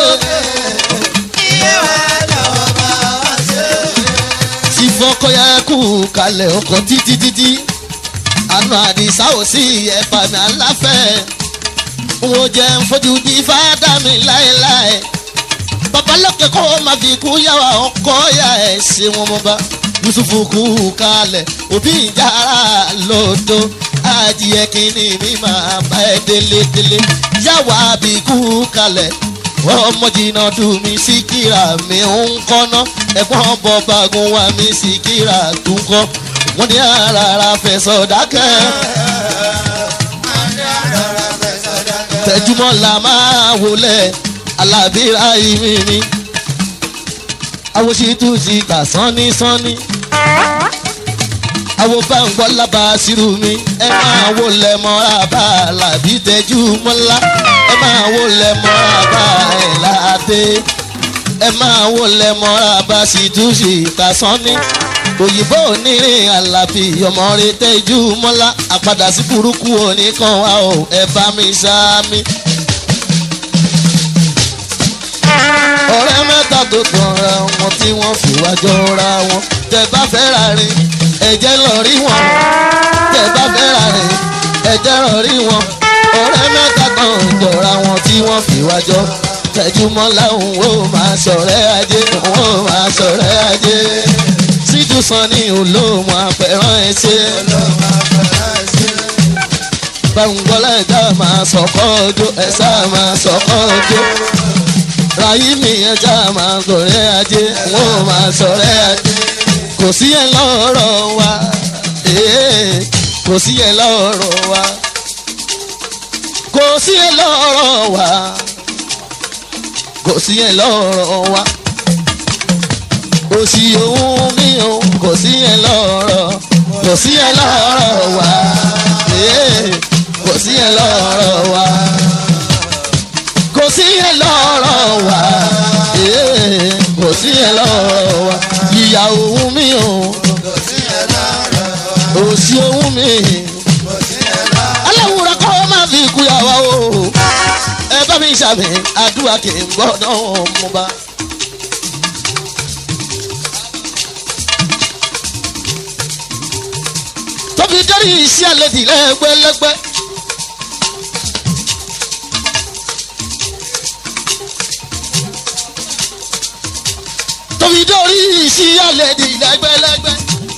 [SPEAKER 2] tí fọkọyà kú kalẹ̀ ọkọ̀ títí títí àna àdìsá ò sí ẹ̀fà mi aláfẹ́ wo jẹ́ ń fojú di fádà mi láéláé babalókè kó má fi kú yàwá ọkọ yà ẹ̀ ṣe wọn mọ́ bá yusufu kú kalẹ̀ òbí ìjára lòdò adìyẹ kìíní mi máa bá ẹ délédélé yàwá bí kú kalẹ̀ ọmọ jìnnà dùn mí síkírà mi ń kọ́nà ẹ̀gbọ́n bọ́ bagun wa mi síkírà tún kọ́ wọ́n ní àràrà fẹ̀sọ̀ dákẹ́. tẹjúmọ́ la máa wọlé alábíra ìmí ni awosítú ti kà sánní sánní awo bá ń gbọ́ lába sírù mi ẹ máa wọlé mọ́ra bá làbí tẹjú mọ́lá ẹ máa wọlé mọ́ra bá ẹ̀ láàdé ẹ máa wọlé mọ́ra bá sì tún sí kà sánní òyìnbó onírin àlàbí ọmọ rẹ tẹjú mọ́lá àpadà sí burúkú oníkan wa o ẹ bá mi sáámi. ọ̀rẹ́ mẹ́ta tó tọ̀ra wọn tí wọ́n fi wá jọra wọn tẹ bá fẹ́ ra rìn ẹ̀jẹ̀ lọ rí wọn tẹ bá fẹ́ ra rìn ẹ̀jẹ̀ lọ rí wọn ọ̀rẹ́ mẹ́ta kan jọra wọn tí wọ́n fi wá jọ tẹjúmọ́ láwọn ò máa sọ̀rẹ́ ajé òun ò máa sọ̀rẹ́ ajé síjú san ní olóòmù àpẹ̀rán ẹ̀ ṣe. gbàngbọ́lá ẹ̀dá máa sọ̀kọ́ ọjọ́ ẹ̀sà máa sọ̀kọ́ ọjọ́ ràyímì ẹja máa sọ̀rẹ́ ajé wọ́n máa sọ̀rẹ́ ajé kò sí ẹ̀ lọ́rọ̀ wa kò sí ẹ̀ lọ́rọ̀ wa kò sí ẹ̀ lọ́rọ̀ wa kò sí ẹ̀ lọ́rọ̀ wa òsì òun mi ò kò sí ẹ̀ lọ́rọ̀ kò sí ẹ̀ lọ́rọ̀ wa kò sí ẹ̀ lọ́rọ̀ wa kò sí ẹ̀ lọ́rọ̀ wa kò sí ẹ̀ lọ́rọ̀ wa ìyá òun mi ò òsì òun mi aláwùrọ̀ kọ́ máa fi kú yàwá o ẹ bá mi ṣàmì àdúrà kì í gbọ́dọ̀ mú bá. tóbi dórí iṣẹ́ àlejò lẹ́gbẹ́lẹ́gbẹ́. tóbi dórí iṣẹ́ àlejò lẹ́gbẹ́lẹ́gbẹ́.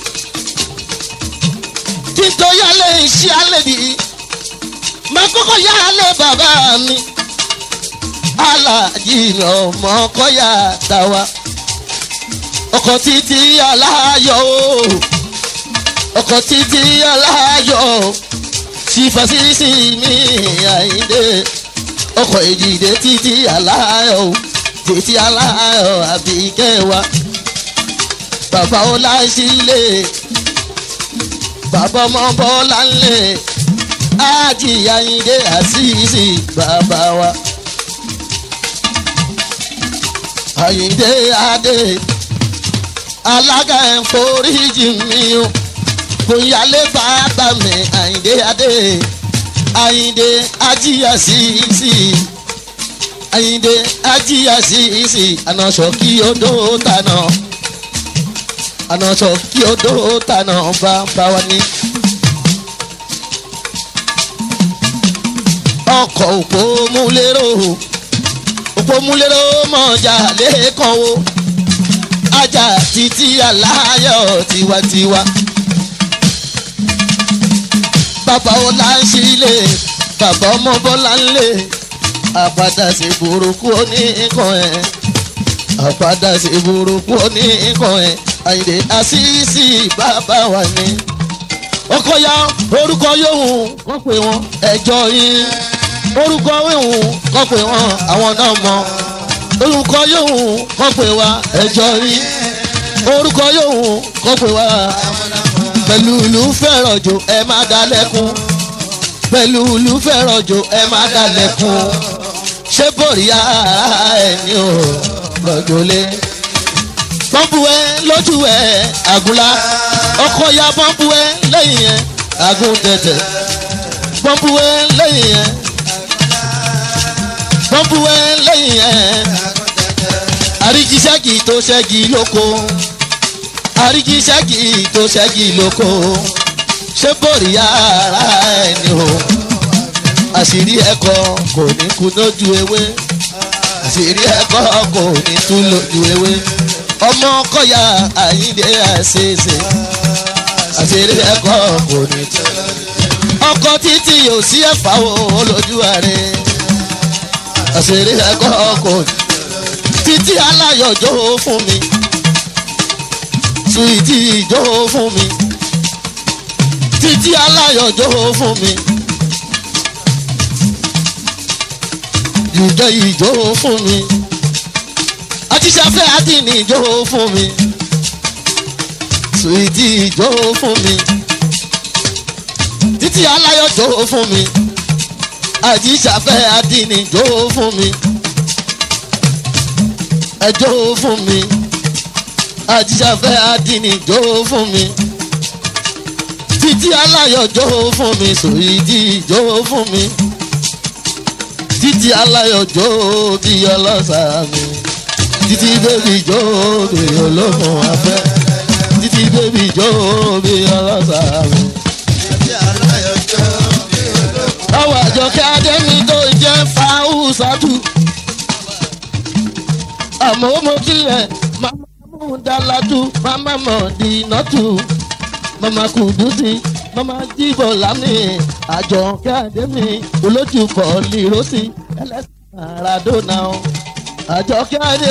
[SPEAKER 2] títorí alẹ́ iṣẹ́ àlejò máa kọ́kọ́ yá alẹ́ bàbá mi. aláàjì mi ọmọ kọ́yà tàwa. ọkọ̀ títí aláyọ̀ o ọkọ̀ títí aláyọ̀ sífàṣíṣì mi àyíndé ọkọ̀ èjìdé títí aláyọ̀ títí aláyọ̀ àbíkẹ́wà bàbá ọláṣílẹ̀ bàbá ọmọ bọ́lá ńlẹ̀ ájì àyíndé àṣìṣì bàbá wa àyíndé adé alága ẹ̀ ń foríjì mi o bóyálé bàbá mi àyíndé adé àyíndé ajíyà sí sí àyíndé ajíyà sí sí ànàṣọ kí odò tànà ànàṣọ kí odò tànà bá bá wa ní. ọkọ̀ òpó múlẹ́rọ̀ òpó múlẹ́rọ̀ mọ̀jà lẹ́ẹ̀kan o ajá títí aláyọ̀ tiwantiwa bàbá ọlá ń sílé bàbá ọmọ bọ́lá ń lé àpàdà sí burúkú oníkan ẹ̀ àpàdà sí burúkú oníkan ẹ̀ àyìnlé àṣìṣì bàbá wa ni. ọkọ ya orúkọ yòówù kọ́ pé wọ́n ẹjọ́ yín orúkọ yòówù kọ́ pé wọ́n àwọn náà mọ̀ orúkọ yòówù kọ́ pé wá ẹjọ́ yín orúkọ yòówù kọ́ pé wá pẹ̀lú ìlú fẹ́ràn jò ẹ má dalẹ́kun pẹ̀lú ìlú fẹ́ràn jò ẹ má dalẹ́kun ṣé bòríyá ẹni ò lọ́jọ́lé. pọ́ǹpù ẹ lójú ẹ àgùnlá ọkọ̀ ya pọ́ǹpù ẹ lẹ́yìn ẹ àgùn tẹ̀tẹ̀ pọ́ǹpù ẹ lẹ́yìn ẹ pọ́ǹpù ẹ lẹ́yìn ẹ àríjíṣẹ́gì tó ṣẹ́gi lóko àríkí ṣẹ́gi tó ṣẹ́gi lóko ṣé bòrí ara ẹni o àṣírí ẹ̀kọ́ kò ní kú lójú ewé àṣírí ẹ̀kọ́ kò ní tú lójú ewé ọmọ kọ́yà àyíǹde àṣeṣe àṣírí ẹ̀kọ́ kò ní tú ọkọ títí yóò sí ẹ̀fà o lójú ààrẹ àṣírí ẹ̀kọ́ kò ní títí aláyọ̀jọ́ fún mi suwiti ìjó fún mi títí aláyọ̀ jó fún mi ìjọ ìjó fún mi àtisàfẹ́ àdínì ìjó fún mi suwiti ìjó fún mi títí aláyọ̀ jó fún mi àtisàfẹ́ àdínì ìjó fún mi ẹjọ́ fún mi àjíṣàfẹ́ àdínì jó fún mi títí aláyọ̀ jó fún mi sòyídì jó fún mi títí aláyọ̀ jó bí ọlọ́sà mi títí bébì jó bí ológun afẹ́ títí bébì jó bí ọlọ́sà mi. ọwọ́ àjọkẹ́ adẹ́mi tó jẹ́ fáwùsàtù àmọ́ mo kílẹ̀ máa dalatu mama mọ̀dínàtù mama kùdùsì mama jíbọ̀ lámì àjọkẹ́ àdémi olójú bọ̀ọ̀lì rọ́sì ẹlẹ́sìn maradona àjọkẹ́ àdé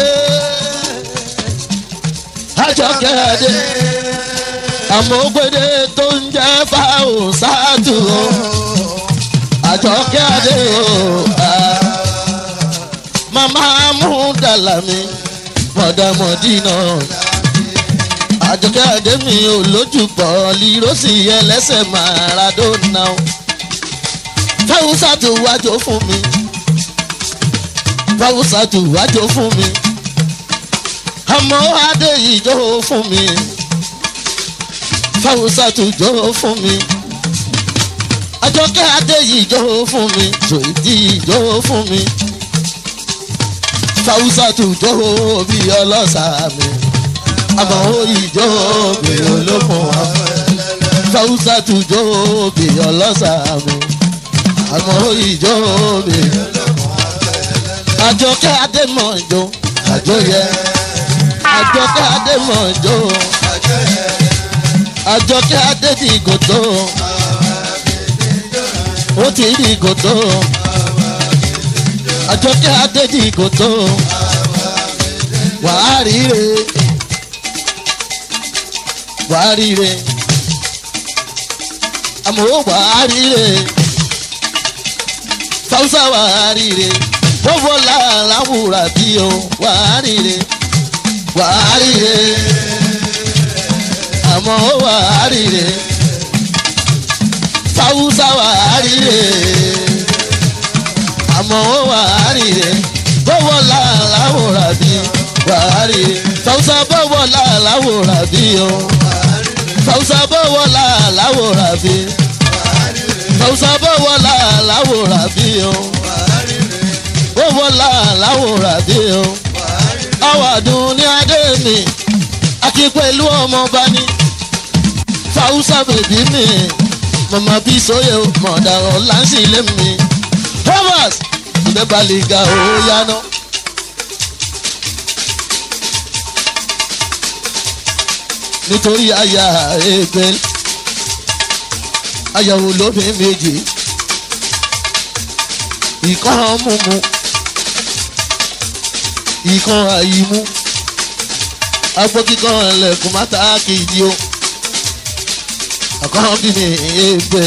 [SPEAKER 2] àjọkẹ́ àdé àmọ́gbẹ́dẹ tó ń jẹ́ fáwọn sáàtù àjọkẹ́ àdé mama mú dàlámì mọ̀dàmọ̀dínà àjọkẹ́ àdémi olójúbọ̀ lírósì ẹlẹ́sẹ̀ maradona fáwùsàtù wájú fún mi fáwùsàtù wájú fún mi àmọ́ adé ìjọ fún mi fáwùsàtù jọ fún mi àjọkẹ́ adé ìjọ fún mi tòìdí ìjọ fún mi fàwùsà tó jó bí ọlọ́sà mi àmọ́ ìjó bí olókun àfẹ́ fàwùsà tó jó bí ọlọ́sà mi àmọ́ ìjó bí àjọkẹ́ adémọ̀jọ àjọyẹ àjọkẹ́ adémọ̀jọ àjọkẹ́ adédìgòtò ó ti rí gòtò àjọkẹ́ adédìgòtò wàá ríre wàá ríre àmọ́ wàá ríre fáwùsà wàá ríre bọ́bọ́ làláwùrà bí o wàá ríre wàá ríre àmọ́ wàá ríre fáwùsà wàá ríre àmọ́ wàá ríre bọ́bọ́ làláwùrà bí wàá ríre fáwùsà bọ́bọ́ làláwùrà bí o fáwùsà bọ́bọ́ làláwùrà bí fáwùsà bọ́bọ́ làláwùrà bí o ó wọlá láwòrán bí o. àwàdùn ní adé mi àti pẹ̀lú ọmọọba ní. fàwùsà bèbí mi mọ̀mọ́ bí sóyè mọ̀dàrọ̀ láǹsì ilé mi. thomas ìdẹ́bàlìgà ó yáná. nítorí àyà ègbè àyàwó lóbi méjì ìkan múmu ìkan àyímú agbókíkan ẹlẹ́kùn mátà kejì o ọ̀kan bí mi èèbè.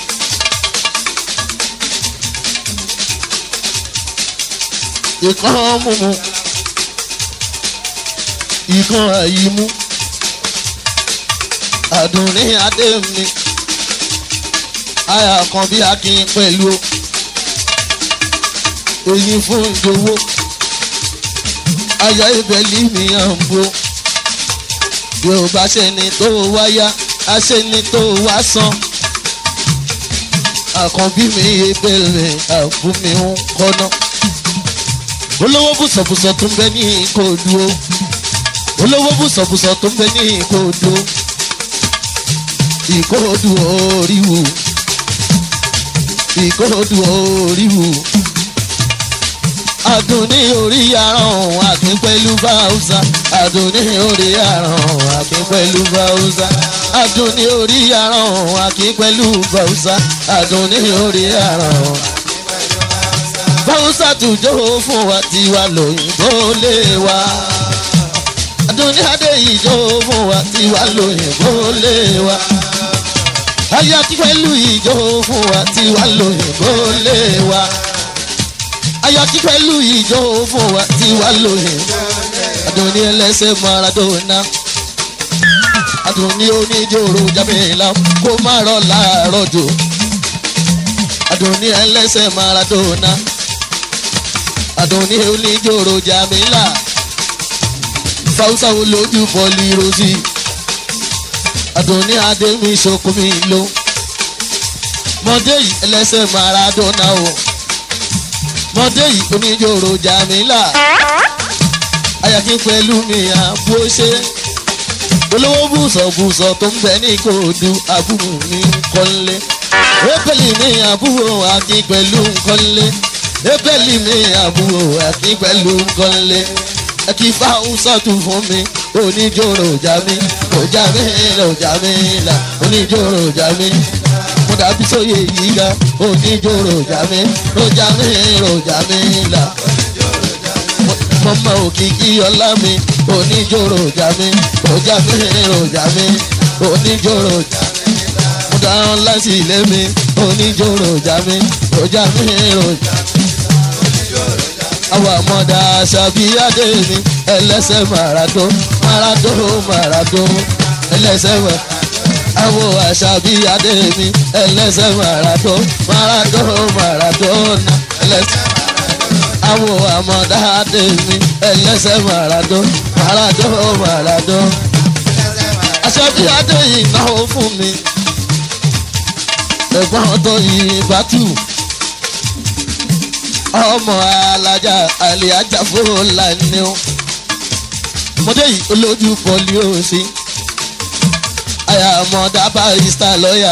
[SPEAKER 2] ìkan múmu ìkan àyímú àdùnní adé mi àyà kan bí akin pẹ̀lú o èyí fún ìdòwò aya ìbẹ̀lì mi hàn bó bí o bá ṣẹni tó wáyá aṣẹni tó wá san àkànbí mi ìbẹ̀lẹ̀ àbúmi ń kọ́nà olówó bùsọ̀bùsọ̀ tó ń bẹ ní ìkòdú o olówó bùsọ̀bùsọ̀ tó ń bẹ ní ìkòdú ìkòdú oríwù ìkòdú oríwù àdùnní orí aràn àpín pẹ̀lú báwùsà àdùnní orí aràn àpín pẹ̀lú báwùsà àdùnní orí aràn àpín pẹ̀lú báwùsà àdùnní orí aràn. báwùsà tùjọ́ fún wa tiwa lóyìnbó lé wa àdùnní adé ìjọ fún wa tiwa lóyìnbó lé wa ayé pẹ̀lú ìjọ fún wa tiwa lóyìnbó lé wa ayọ̀tí pẹ̀lú ìjọ fún wa tí wàá lóye àdùnní ẹlẹ́sẹ̀ maradona àdùnní oníjòrò jamila kó má rọ̀ láàárọ̀ jò àdùnní ẹlẹ́sẹ̀ maradona àdùnní oníjòrò jamila fáwùsà wo lójú bọ́ọ̀lì rosi àdùnní adémi sokumi lo mọdé yìí ẹlẹ́sẹ̀ maradona o mọdé yìí oníjòrò jamila ayàkí pẹ̀lú mi àbú ṣe olówó bùsọ̀bùsọ̀ tó ń bẹ ní kòòdù àbúrò mi kọ́lé ébẹ̀lì mi àbúrò àti pẹ̀lú kọ́lé ébẹ̀lì mi àbúrò àti pẹ̀lú kọ́lé ẹkí fáwùsọ̀tù fún mi oníjòrò jami òjà mi lòjà mi là oníjòrò jami mo dàbí sóye yìí ga oníjòrò jami lòjà mi lòjà mi là mọ́mọ́ òkìkí ọlá mi oníjòrò jami òjà mi lòjà mi oníjòrò jami mo dáhùn láti ilé mi oníjòrò jami òjà mi lòjà mi àwọn àmọ́dá ṣàbíyáde mi ẹlẹ́sẹ̀ màràdó màràdó màràdó ẹlẹ́sẹ̀ màràdó àwọn àṣàbíyáde mi ẹlẹ́sẹ̀ màràdó màràdó màràdó ẹlẹ́sẹ̀ àwọn àmọ́dá dé mi ẹlẹ́sẹ̀ màràdó màràdó màràdó àṣàbíyáde yìí náwó fún mi ẹ̀gbọ́n tó yìí bá tù ọmọ alájà àlè ajáfó lánìí o mọdé yìí olójú pọlí ó sí àyàmọ̀dá barista lọ́yà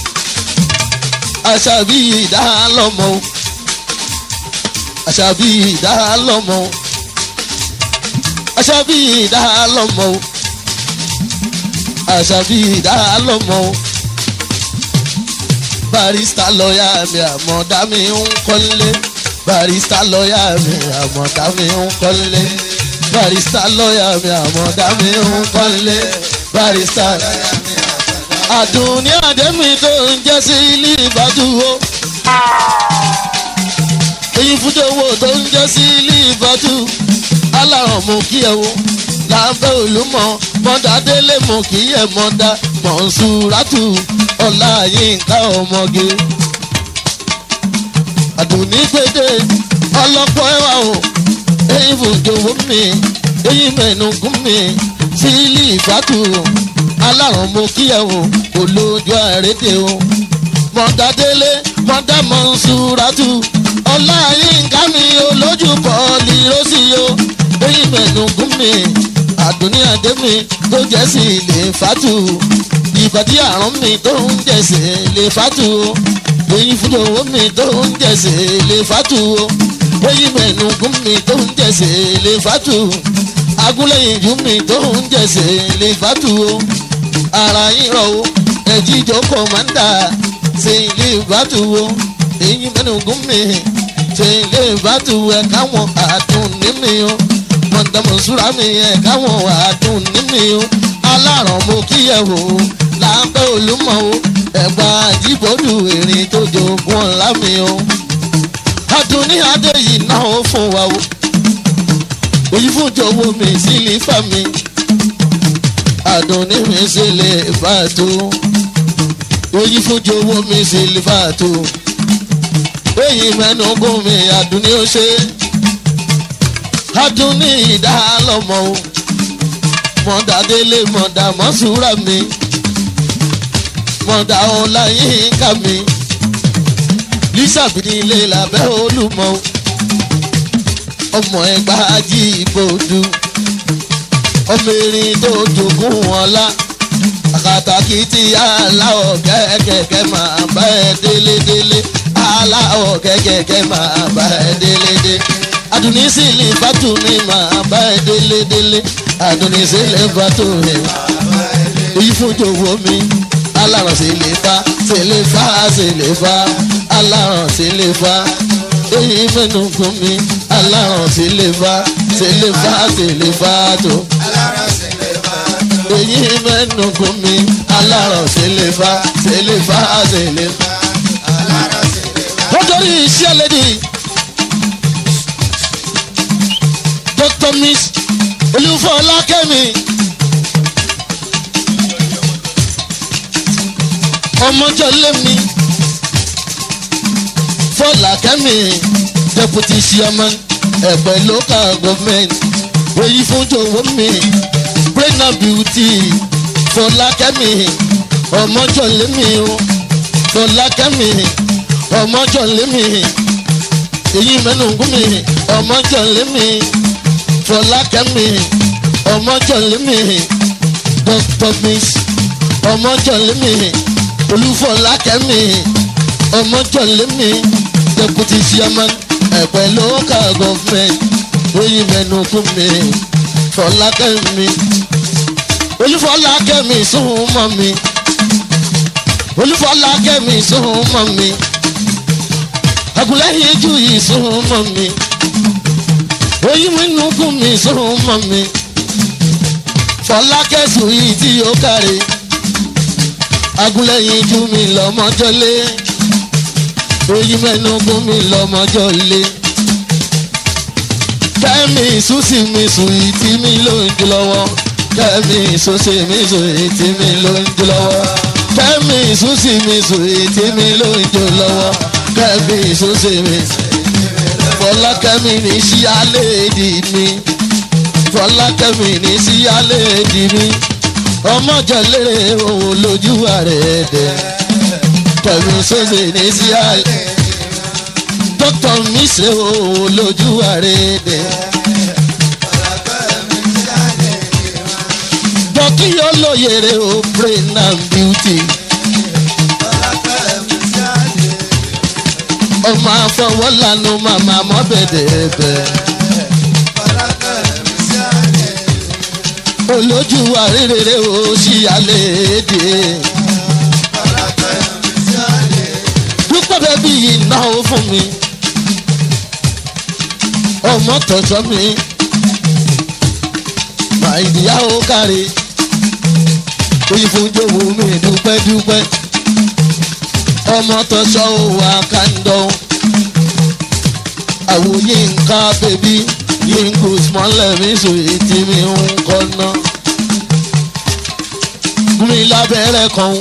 [SPEAKER 2] àṣàbí ìdálọ́mọ àṣàbí ìdálọ́mọ àṣàbí ìdálọ́mọ àṣàbí ìdálọ́mọ barista lọ́yà mi àmọ̀dá mi ń kọ́lé barista lọ́yà mi àmọ̀dá mi ń kọ́lé barista lọ́yà mi àmọ̀dá mi ń kọ́lé barista àdùnní àdẹ́mi tó ń jẹ́ sí ilé ìbádùwó èyí fújọwọ́ tó ń jẹ́ sí ilé ìbádù aláràn mú kí ẹ wo lábẹ́ olúmọ mọ́dà délé mú kí ẹ mọ́dà mọ̀nsúrátù ọ̀la yínká ọmọge àdùnní gbèdé ọlọ́pọ̀ ẹwà o èyí fújọwọ́ mi èyí mẹ́nugún mi sí ilé ìbádù aláràn mú kí ẹ wo kò lójú àrédè o mọ́dà délé mọ́dà mọ̀nsúrátù ọlá yínká mi olójú pọ̀lì rọ́síyó eyín mẹ́nugún mi àdùnní àdé mi tó jẹ́ sí ilé fàtú ìbàdí àrùn mi tó ń jẹ̀sẹ̀ lè fàtú o eyín fúlòwó mi tó ń jẹ̀sẹ̀ lè fàtú o eyín mẹ́nugún mi tó ń jẹ̀sẹ̀ lè fàtú agúnlẹ̀yìn jù mi tó ń jẹ̀sẹ̀ lè fàtú o ara yín rọ̀ o ẹ̀jíjọ́ kọ̀mándà ṣe ilé fàtú o eyín mẹ́nugún mi ṣe ilé ìbátú ẹ káwọn àdùn ní mi o mọ̀tàmọ̀súra mi ẹ káwọn àdùn ní mi o aláràn mo kí ẹ wò ó láńpẹ́ olúmọ o ẹ̀gbà àjíbọ̀dù ìrìn tó jogún ọ̀la mi o adùn ní adé yìí náà ó fún wa o èyí fún jọ̀wọ́ mi sí ilé fà mi adùn ní mi sí ilé fà tó èyí fún jọ̀wọ́ mi sí ilé fà tó èyí mẹ́nu gún mi àdúní ó ṣe àdúní ìdálọ́mọ o mọ̀dà délé mọ̀dà mọ́sùrà mi mọ̀dà ọláyínká mi lísàbí ilé làbẹ́ olúmọ o ọmọ ẹgbà ají ìbòdú ọmọ erin tó jogún ọlá àkàtàkì tí aláwọ̀ kẹ́kẹ́kẹ́ máa bá ẹ délédélé aláwọ̀ kẹ́kẹ́kẹ́ máa bá ẹ délédé. Àdùnní sì lè fàtú mi máa bá ẹ délédélé. Àdùnní sì lè fàtú mi. Èyí fún jòwó mi. Aláràn sì lè fa, sì lè fa, sì lè fa. Aláràn sì lè fa. Èyí mẹ́nu gún mi. Aláràn sì lè fa, sì lè fa, sì lè fa tó. Èyí mẹ́nu gún mi. Aláràn sì lè fa, sì lè fa, sì lè fa nítorí iṣẹ́ lédi dr miss olúfọlákẹ́mi ọmọjọlẹ́mi fọlákẹ́mi deputy chairman ẹ̀pẹ́ local government èyí fún jọ̀wọ́ mi brain and beauty fọlákẹ́mi ọmọjọlẹ́mi fọlákẹ́mi ọmọjọ lémi èyí mẹ́nu gún mi ọmọjọ lémi fọlákẹ́mi ọmọjọ lémi dr miss ọmọjọ lémi olúfọlákẹ́mi ọmọjọ lémi deputy chairman ẹ̀pẹ́ local government èyí mẹ́nu gún mi fọlákẹ́mi olúfọlákẹ́mi sún mọ́ mi olúfọlákẹ́mi sún mọ́ mi agunlẹ́yìn ju yìí sún mọ́ mi oyin mi nùkún mi sún mọ́ mi fọlákẹ́sù yìí tí ó kárí agunlẹ́yìn ju mi lọ́mọjọ́lé oyin mẹ́nugún mi lọ́mọjọ́lé kẹ́mi ìsúsì mi sùn yìí tí mi ló ń jù lọ́wọ́ kẹ́mi ìsúsì mi sùn yìí tí mi ló ń jù lọ́wọ́ kẹ́mi ìsúsì mi sùn yìí tí mi ló ń jù lọ́wọ́ kẹ́mi ìsúsì mi fọlákẹ́mi ní sí alẹ́ èdè mi fọlákẹ́mi ní sí alẹ́ èdè mi ọmọjọlérè òun lójú ààrẹ ẹ̀dẹ̀ kẹ́mi ìsúsì ní sí alẹ́ dókítà mi ṣe o lójú àrèdè. dọ́kí yóò lóyèrè o brain and beauty. ọmọ afọwọ́ lanu màmá mọ́ bẹ̀dẹ̀bẹ̀. olójú àrèrè o ṣì alẹ́ èdè. dúpẹ́ bẹ́ẹ̀ bí ìnáwó fún mi. ọmọ tọ̀sọ́ mi. màìdíyà ó kárí. oyin fún jòwó mi dúpẹ́ dúpẹ́. ọmọ tọ̀sọ́ ò wá kàńdọ̀. àwòye nǹkan bèbí yínkù smọ́lẹ̀ mi sùn ètí mi ń kọ́nà. gún mi lábẹ́rẹ́ kan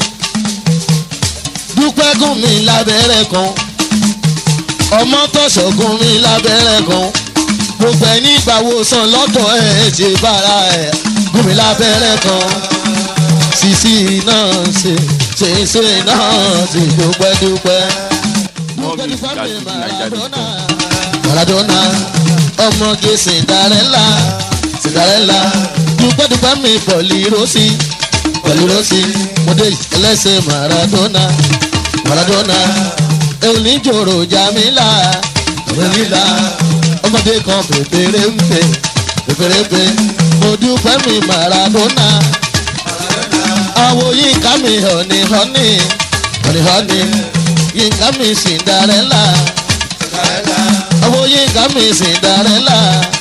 [SPEAKER 2] dúpẹ́ gún mi lábẹ́rẹ́ kan ọmọ tọ̀sọ̀ gún mi lábẹ́rẹ́ kan gbogbo ẹ̀ nígbà wo sàn lọ́dọ̀ ẹ̀ ṣe bára ẹ̀ gún mi lábẹ́rẹ́ kan sisi náà ṣe ṣe náà ṣe dúpẹ́ dúpẹ́.
[SPEAKER 1] More music at fujininja.com.
[SPEAKER 2] Maradona ọmọge Cinderella Cinderella dúpẹ́dúpẹ́ mi pọ̀lì rosy pọ̀lì rosy mọ̀dé ẹlẹ́sẹ̀ Maradona Maradona oníjòrò Jamila Jamila ọmọdé kan pèpèrè ń pè pèpèrè ń pè mo dúpẹ́ mi Maradona àwo yínká mi hànní hànní hànní hànní yínká mi Cinderella àwọn yínká mi Cinderella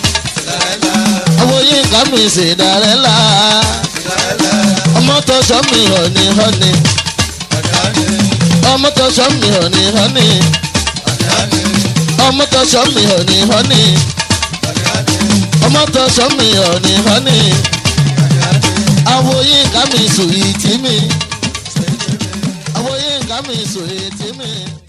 [SPEAKER 2] àwọn yínká mi Cinderella ọmọ tó sọ mi hànní hànní ọmọ tó sọ mi hànní hànní ọmọ tó sọ mi hànní hànní ọmọ tó sọ mi hànní hànní àwọn yínká mi sùn ìtì mi àwọn yínká mi sùn ìtì mi.